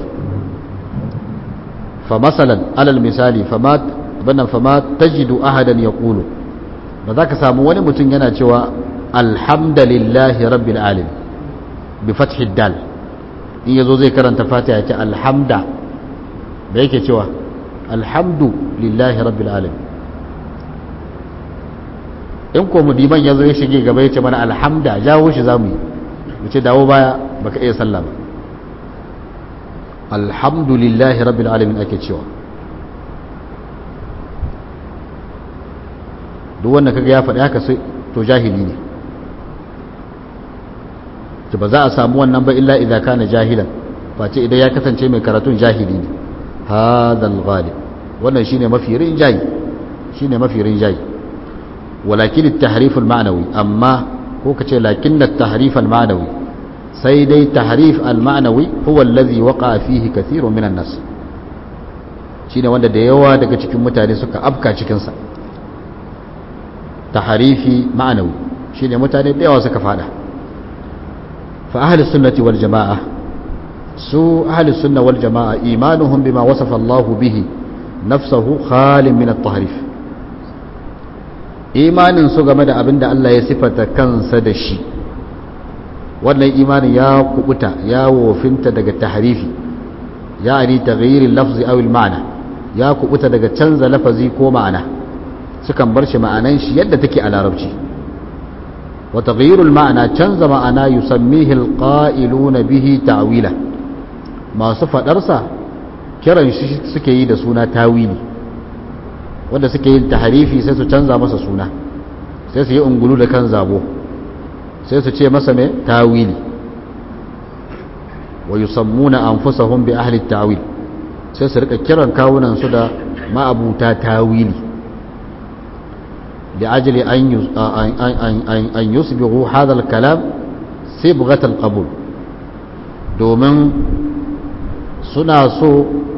fa masalan alal misali fama bana fama tajidu ahadan yaqulu ba za ka samu wani mutum yana cewa alhamdulillahi rabbil alamin bi fathi dal in yazo zai karanta fatiha ya ce alhamda da yake cewa alhamdu lillahi rabbil alamin in ko mudiman yazo ya shige gaba ya ce mana alhamda jawo shi zamu yi mu ce dawo baya baka iya sallah ba alhamdulillahi rabbil alamin ake cewa duk wanda kaga ya faɗi haka sai to jahili ne to ba za a samu wannan ba illa idza kana jahilan face idan ya kasance mai karatun jahili ne hadal ghalib wannan shine mafi rinjayi shine mafi rinjayi walakin at-tahrif al-ma'nawi amma ko kace lakin at-tahrif al-ma'nawi sai dai tahrif al-ma'nawi huwa alladhi waqa'a fihi kathirun minan nas shine wanda da yawa daga cikin mutane suka afka cikin sa tahrifi ma'nawi shine mutane da yawa suka fada fa ahli sunnati wal jama'a su ahli sunna wal jama'a imanuhum bima wasafa Allah bihi nafsuhu khalin min at-tahrif imanin su game da abinda Allah ya sifata kansa da shi wannan imanin ya kubuta ya wofinta daga tahrifi yani taghyir al-lafzi aw al-ma'na ya kubuta daga canza lafazi ko ma'ana sukan bar shi ma'anan shi yadda take a larabci wa taghyirul ma'ana canza ma'ana yusammihi alqa'iluna bihi ta'wila masu fadar sa kiran shi suke yi da suna tawili wanda suke yin tahrifi sai su canza masa suna sai su yi ungulu da kan zabo sai su ce masa me tawili wa yusammuna anfusahum bi ahli at-ta'wil sai su rika kiran kawunan su da ma'abuta tawili لأجل أن أن يصبغوا هذا الكلام صبغة القبول دومن suna so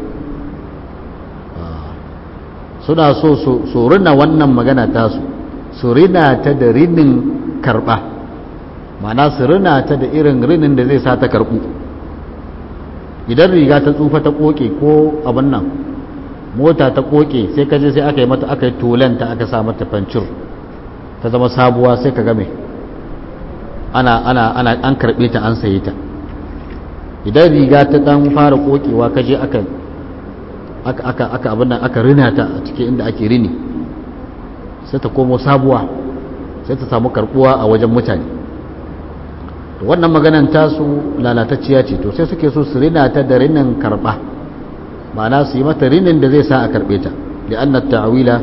suna so su rina wannan magana tasu su rina ta da rinin karba mana su rina ta da irin rinin da zai sa ta karbu idan riga ta tsufa ta koke ko abin nan mota ta koke sai ka je sai aka yi mata aka yi tulenta aka sa mata fancir ta zama sabuwa sai ka game ana ana ana an karbe ta an saye ta idan riga ta dan fara kokewa ka je aka aka aka aka abin nan aka rina ta a cikin inda ake rini sai ta komo sabuwa sai ta samu karbuwa a wajen mutane to wannan maganan tasu lalatacciya ce to sai suke so su rina ta da rinin karba ma'ana su yi mata rinin da zai sa a karbe ta li'anna ta'wila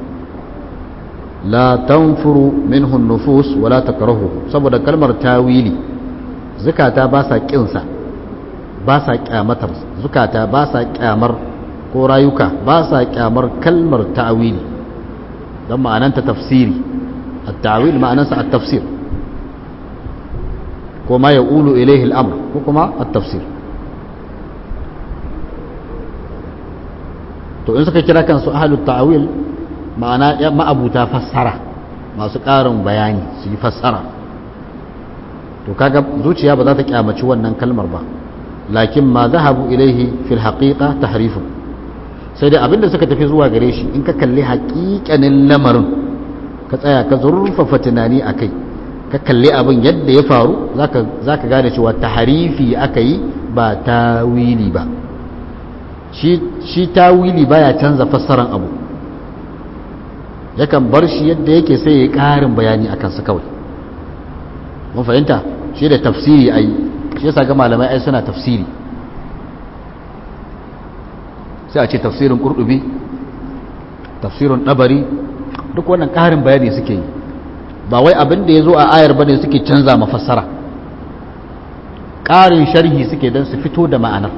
la tanfuru minhu nufus wala takrahu saboda kalmar tawili zukata ba sa kinsa ba sa kyamatar zukata ba sa kyamar ko rayuka ba sa kyamar kalmar ta'wili don ma'ananta tafsiri at-ta'wil ma'anansa at-tafsir ko ma yaqulu ilayhi al-amr ko kuma at-tafsir to in suka kira kansu ahlut ta'wil ma'ana ma'abuta fassara masu ƙarin bayani su yi fassara to kaga zuciya ba za ta kyamaci wannan kalmar ba lakin ma zahabu ilaihi fil haqiqa tahrifun sai dai abinda suka tafi zuwa gare shi in ka kalli haƙiƙanin lamarin ka tsaya ka zurfafa tunani a kai ka kalli abin yadda ya faru za ka gane cewa taharifi aka yi ba tawili ba shi tawili baya canza fassaran abu yakan bar shi yadda yake sai ya ƙarin bayani a kansa kawai mun fahimta shi da tafsiri ai shi yasa ga malamai ai suna tafsiri sai a ce tafsirin kurdubi tafsirin ɗabari duk wannan ƙarin bayani suke yi ba wai abin da ya zo a ayar bane suke canza mafassara ƙarin sharhi suke don su fito da ma'anar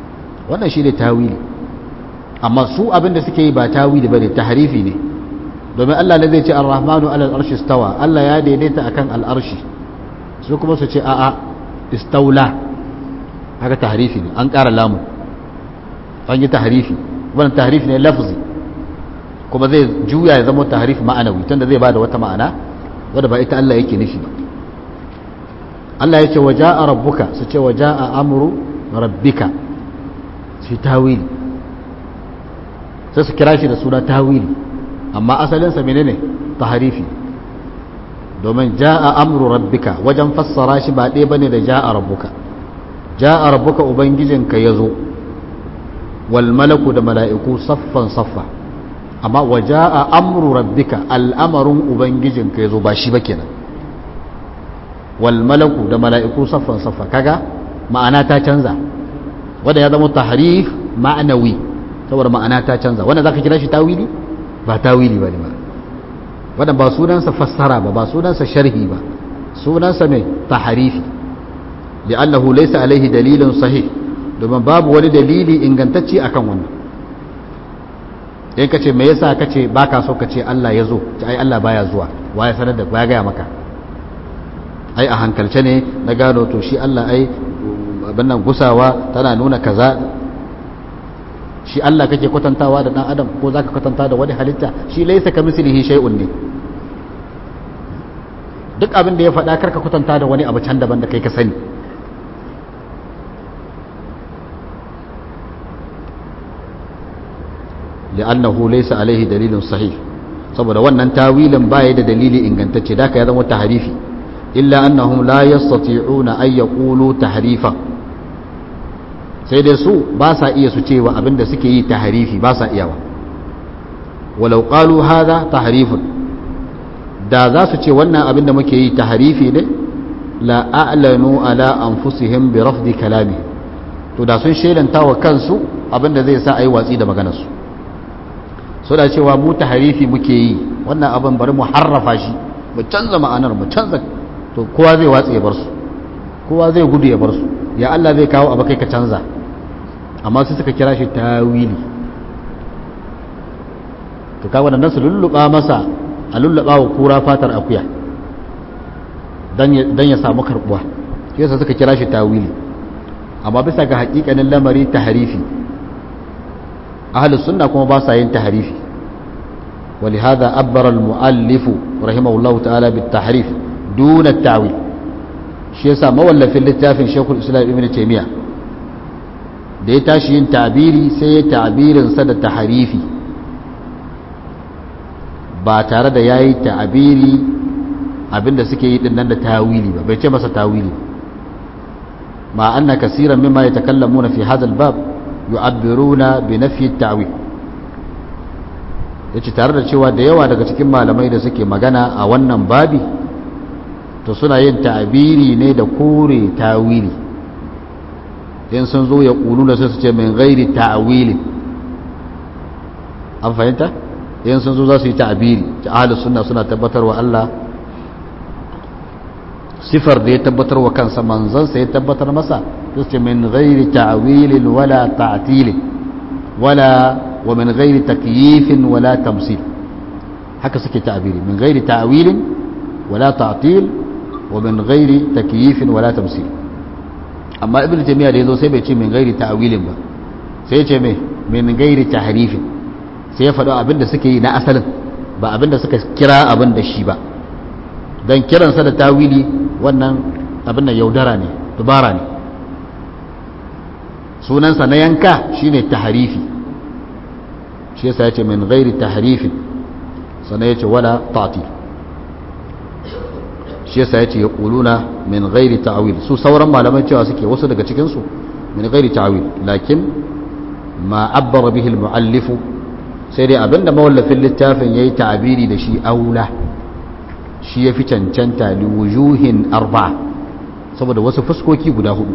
wannan shi ne tawili amma su abin da suke yi ba tawili ba ne taharifi ne domin Allah ne zai ce ar-rahmanu ala al-arshi istawa Allah ya daidaita akan al-arshi su kuma su ce a'a istaula haka tahrifi ne an ƙara lamu an yi tahrifi wannan tahrifi ne lafzi kuma zai juya ya zama tahrif ma'anawi tunda zai bada wata ma'ana wadda ba ita Allah yake nufi ba Allah ya ce wa ja'a rabbuka su ce wa ja'a amru rabbika shi tawili sai su kira shi da suna tawili amma asalinsa menene tahrifi domin ja'a amru rabbika wajen fassara shi ba ɗaya bane da ja'a rabbuka ja'a rabbuka ubangijinka yazo wal malaku da mala'iku saffan saffa amma waja'a amru rabbika al'amarin ubangijinka yazo ba shi ba kenan wal malaku da mala'iku saffan saffa kaga ma'ana ta canza wanda ya zama tahrif ma'anawi saboda ma'ana ta canza wanda zaka kira shi tawili ba tawili bane ba wanda ba sunansa fassara ba ba sunansa sharhi ba sunansa mai tahrifi li'annahu laysa alaihi dalilun sahih domin babu wani dalili ingantacce akan wannan in ka ce me yasa ka ce ba ka so ka ce Allah ya zo ce ai Allah baya zuwa wa ya sanar da ya gaya maka ai a hankalce ne na gano to shi Allah ai abin nan gusawa tana nuna kaza shi Allah kake kwatantawa da dan adam ko zaka kwatanta da wani halitta shi laysa kamislihi shay'un ne duk abin da ya faɗa karka kwatanta da wani abu can daban da kai ka sani li'annahu laysa alaihi dalilun sahih saboda wannan tawilin baya da dalili ingantacce da ya zama tahrifi illa annahum la yastati'una ay yaqulu tahrifa sai dai su ba sa iya su cewa abinda suke yi tahrifi ba sa iyawa walau qalu hadha tahrifun da za su ce wannan abinda muke yi tahrifi ne la a'lanu ala anfusihim bi rafdi kalami to da sun shelanta wa kansu abinda zai sa ayi watsi da maganarsu so da cewa mu tahrifi muke yi wannan abin bari mu harrafa shi mu canza ma'anar mu canza to kowa zai watsi ya bar su kowa zai gudu ya bar su ya Allah zai kawo abu kai ka canza amma sai suka kira shi tawili to kaga wannan su lulluba masa a lulluba wa kura fatar akuya dan ya samu karbuwa shi yasa suka kira shi tawili amma bisa ga hakikanin lamari tahrifi ahlus sunna kuma ba sa yin tahrifi ولهذا أبر المؤلف رحمه الله تعالى بالتحريف دون التعويل shi yasa mawallafin littafin shekul islam ibn taimiyya da ya tashi yin tabiri sai ya tabirinsa da taharifi ba tare da ya yi tabiri abinda suke yi dinnan da tawili ba bai ce masa tawili ma anna kasiran mimma yatakallamuna fi hadha al-bab yu'abbiruna bi nafyi at-ta'wil yace tare da cewa da yawa daga cikin malamai da suke magana a wannan babi to suna yin ta'abiri ne da kore tawili in sun zo ya ƙulu da su ce min gairi ta'awili an fahimta in sun zo za su yi ta'abiri ta ahalus suna suna tabbatar wa Allah sifar da ya tabbatar wa kansa manzansa ya tabbatar masa su ce min gairi ta'awilin wala ta'atilin wala wa min gairi takyifin wala tamsil haka suke ta'abiri min gairi ta'awilin wala ta'til ومن غير تكييف ولا تمثيل amma ibn jami'a da yazo sai bai ce min gairi ta'wilin ba sai ya ce me min gairi tahrifin sai ya faɗo abinda suke yi na asalin ba abinda suka kira abin da shi ba dan kiransa da tawili wannan abin da yaudara ne dubara ne sunansa na yanka shine tahrifi shi yasa ya ce min gairi tahrifin sannan ya ce wala ta'til shi yasa yace ya kuluna min ghairi ta'wil su sauran malaman cewa suke wasu daga cikin su min ghairi ta'wil lakin ma abbara bihi al-muallif sai dai abinda mawallafin littafin yayi ta'abiri da shi aula shi yafi cancanta li wujuhin arba'a saboda wasu fuskoki guda hudu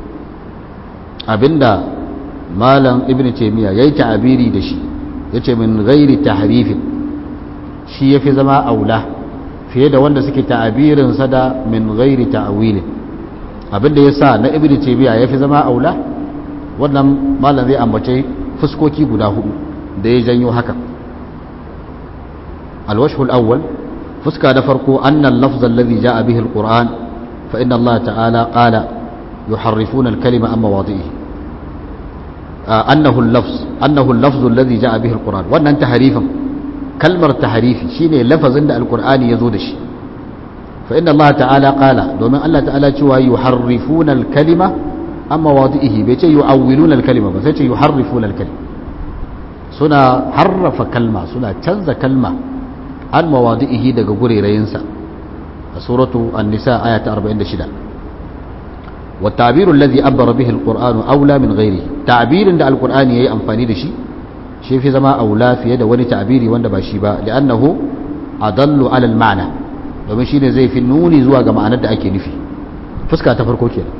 abinda malam ibn taymiya yayi ta'abiri da shi yace min ghairi tahrifin shi yafi zama aula fiye da wanda suke ta'abirinsa da min ghairi ta'wilin abinda ya sa na ibnu taymiya yafi zama aula wannan malam zai ambace fuskoki guda hudu da ya janyo haka alwashhul awwal fuska da farko annal lafz alladhi jaa bihi alquran fa inna Allah ta'ala qala yuharrifuna alkalima amma mawadi'ihi annahu al-lafz annahu al-lafz alladhi jaa bihi alquran wannan tahrifin kalmar tahrifi shine lafazin da alqur'ani yazo da shi fa inna Allah ta'ala qala domin Allah ta'ala cewa yuharrifuna alkalima amma mawadi'ihi bai ce yu'awwiluna alkalima ba sai ce yuharrifuna alkalima suna harrafa kalma suna canza kalma an mawadi'ihi daga gurerayinsa a suratu an-nisa aya ta 46 والتعبير الذي عبر به القرآن أولى من غيره تعبير da القرآن yayi amfani da shi shi fi zama aula fiye da wani ta'biri wanda ba shi ba li'annahu adallu ala al-ma'na domin shine zai fi nuni zuwa ga ma'anar da ake nufi fuska ta farko kenan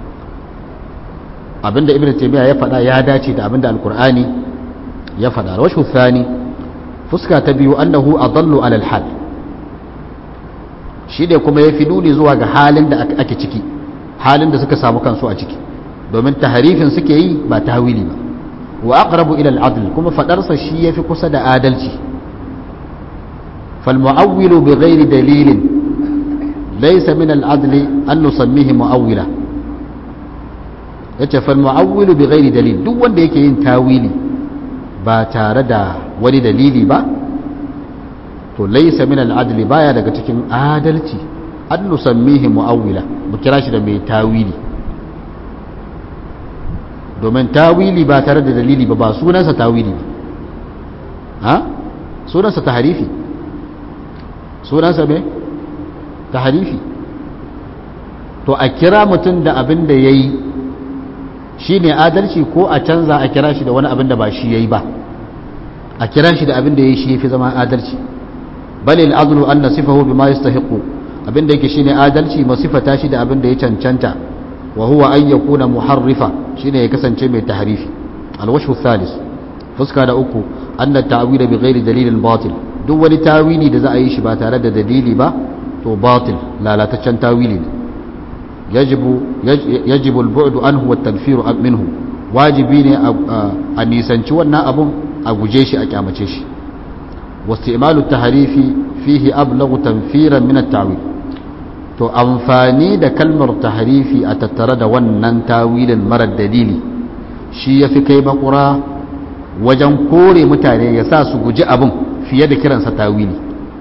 abinda ibnu taymiya ya faɗa ya dace da abinda alqur'ani ya faɗa washu thani fuska ta biyu annahu adallu ala al-hal shi ne kuma ya fi nuni zuwa ga halin da ake ciki halin da suka samu kansu a ciki domin taharifin suke yi ba tawili ba wa aqrabu ila al-adl kuma fadarsa shi yafi kusa da adalci fal mu'awwilu bi ghairi dalilin laysa min al-adli an nusammihi mu'awwila yace fal mu'awwilu bi ghairi dalil duk wanda yake yin tawili ba tare da wani dalili ba to laysa min al-adli baya daga cikin adalci an nusammihi mu'awwila mu kira shi da mai tawili domin tawili ba tare da dalili ba ba sunansa tawili ba ha sunansa taharifi sunansa me taharifi to a kira mutum da abin da ya yi shi ne adalci ko a canza a kira shi da wani abin da ba shi ya yi ba a kira shi da abin da ya yi shi ya fi zama adalci balil azlu an nasifahu bima yastahiqu abin da yake shine adalci masifata shi da abin da ya cancanta wa huwa an yakuna muharrifa shine ya kasance mai tahrifi alwashu thalis fuska da uku anna ta'wila bi ghairi dalilin batil duk wani tawili da za a yi shi ba tare da dalili ba to batil lalataccen tawili ne yajibu yajibu al-bu'du anhu wa tanfiru minhu wajibi ne a nisanci wannan abun a guje shi a kyamace shi واستعمال التحريف فيه أبلغ تنفيرا من التعويل to amfani da kalmar tahrifi a tattare da wannan tawilin marar dalili shi ya fi kai makura wajen kore mutane ya sa su guji abin fiye da kiransa tawili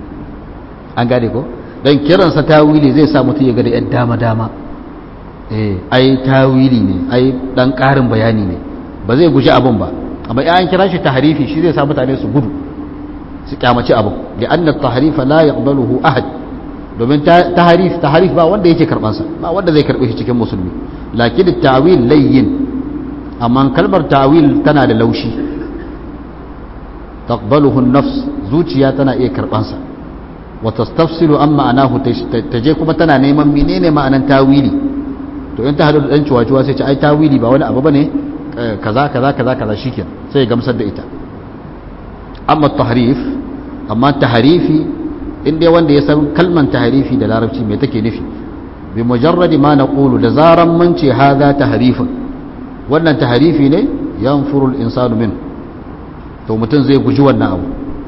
an gane ko don kiransa tawili zai sa mutum ya gada yan dama-dama eh ai tawili ne ai dan karin bayani ne ba zai guji abin ba amma ya an kira shi tahrifi shi zai sa mutane su gudu su kyamaci abin da annat tahrifa la yaqbaluhu ahad domin taharif taharif ba wanda yake karban sa ba wanda zai karbe shi cikin musulmi lakin ta'wil layyin amma kalmar ta'wil tana da laushi taqbaluhu an-nafs zuciya tana iya karban sa wa tastafsilu an ma'anahu taje kuma tana neman menene ma'anan tawili to in ta hadu da dan ciwaciwa sai ce ai tawili ba wani abu bane kaza kaza kaza kaza shikenan sai ya gamsar da ita amma tahrif amma tahrifi in dai wanda ya san kalman tahrifi da larabci me take nufi bi mujarradi ma naqulu da zaran mun ce hadha tahrifun wannan tahrifi ne yanfuru al-insanu min to mutum zai guji wannan abu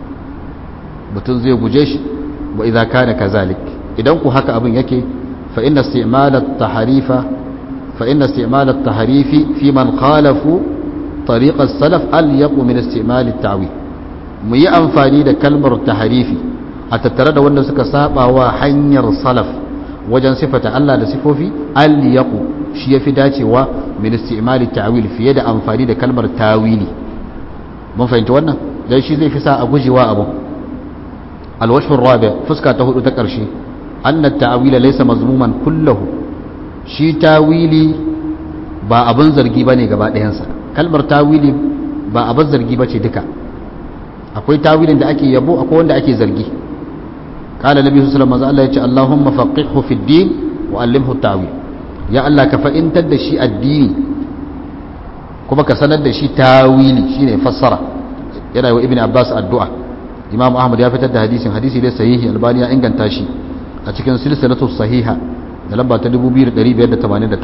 mutum zai guje shi wa idza kana kazalik idan ku haka abin yake fa inna isti'mal at-tahrifa fa inna isti'mal at-tahrifi fi man khalafu طريق السلف أليق من استعمال التعويل mu yi amfani da kalmar taharifi a tattare da wanda suka saba wa hanyar salaf wajen sifata Allah da sifofi al-yaqu shi yafi dacewa min istimali ta'wil fiye da amfani da kalmar tawili mun fahimta wannan dan shi zai fi sa a gujewa abu al-wajh rabi fuska ta hudu ta karshe anna at-ta'wila laysa mazmuman kullahu shi tawili ba abin zargi bane gaba ɗayansa kalmar tawili ba abin zargi bace duka akwai tawilin da ake yabo akwai wanda ake zargi qala nabi sallallahu alaihi wasallam Allah ya ce Allahumma faqihhu fi din wa allimhu tawil ya Allah ka fa'intar da shi addini kuma ka sanar da shi tawili shine fassara yana wa ibn Abbas addu'a Imam Ahmad ya fitar da hadisin hadisi ne sahihi Albani ya inganta shi a cikin silsilatu sahiha da lamba ta 2589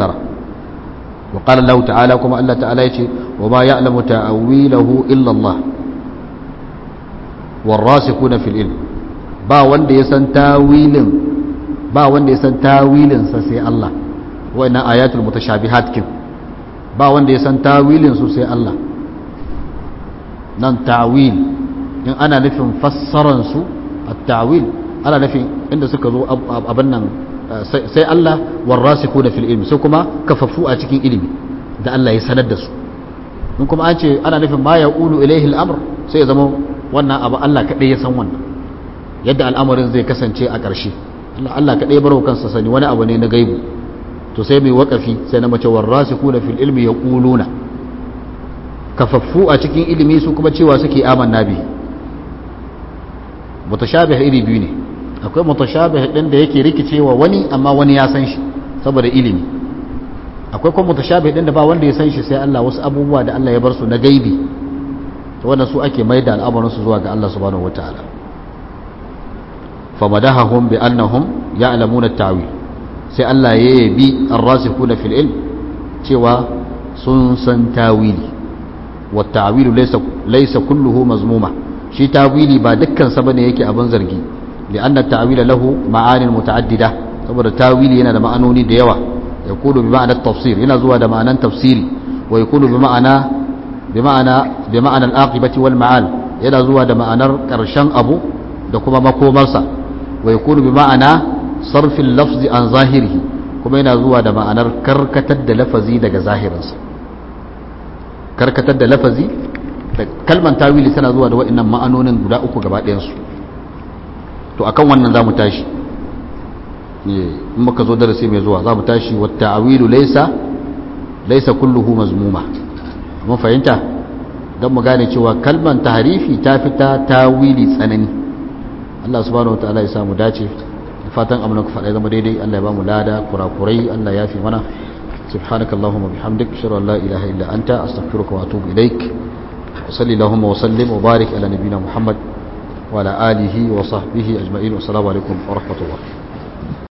wa qala Allah ta'ala kuma Allah ta'ala yace wa ma ya'lamu ta'awilahu illa Allah والراسخون في العلم ba wanda ya san tawilin ba wanda ya san tawilin sa sai Allah wa'annan ayatul mutashabihat kin ba wanda ya san tawilin su sai Allah nan tawil in ana nufin fassaran su at-tawil ana nufin inda suka zo abin nan sai Allah warrasikuna fil ilmi sai kuma kafafu a cikin ilimi da Allah ya sanar da su in kuma an ce ana nufin ma yaqulu ilayhi al-amr sai ya zama wannan abu Allah kadai ya san wannan yadda al'amarin zai kasance a ƙarshe Allah kadai ya baro kansa sani wani abu ne na gaibu to sai mai wakafi sai na mace warrasikuna fil ilmi yaquluna kafaffu a cikin ilimi su kuma cewa suke amanna bi mutashabih iri biyu ne akwai mutashabih din da yake rikicewa wani amma wani ya san shi saboda ilimi akwai kuma mutashabih din da ba wanda ya san shi sai Allah wasu abubuwa da Allah ya bar su na gaibi to wannan su ake mai da al'amarin su zuwa ga Allah subhanahu wataala famadahahum bi annahum ya'lamuna at-ta'wil sai Allah ya yabi ar-rasikhuna fil ilm cewa sun san tawili wa ta'wilu laysa laysa kulluhu mazmuma shi tawili ba dukkan sa bane yake abin zargi لأن التأويل له معان متعددة saboda tawili yana da ma'anoni da yawa ya kudu bi ma'anar tafsir yana zuwa da ma'anan tafsiri wa ya kudu bi ma'ana bi ma'ana bi ma'anar aqibati wal ma'al yana zuwa da ma'anar karshen abu da kuma makomarsa wa ya kudu bi ma'ana sarfin lafzi an zahirihi kuma yana zuwa da ma'anar karkatar da lafazi daga zahirinsa karkatar da lafazi da kalman tawili tana zuwa da wa'annan ma'anonin guda uku gaba ɗayansu to akan wannan za mu tashi in muka zo darasi mai zuwa za mu tashi wata awilu laisa laisa kulluhu mazmuma mun fahimta don mu gane cewa kalman tahrifi ta fita tawili tsanani Allah subhanahu wataala ya samu dace fatan amna ku faɗa zama daidai Allah ya ba mu lada kurakurai Allah ya fi mana سبحانك اللهم وبحمدك اشهد ان لا اله الا انت استغفرك واتوب اليك وصلي اللهم وسلم وبارك على نبينا محمد وعلى آله وصحبه أجمعين والسلام عليكم ورحمة الله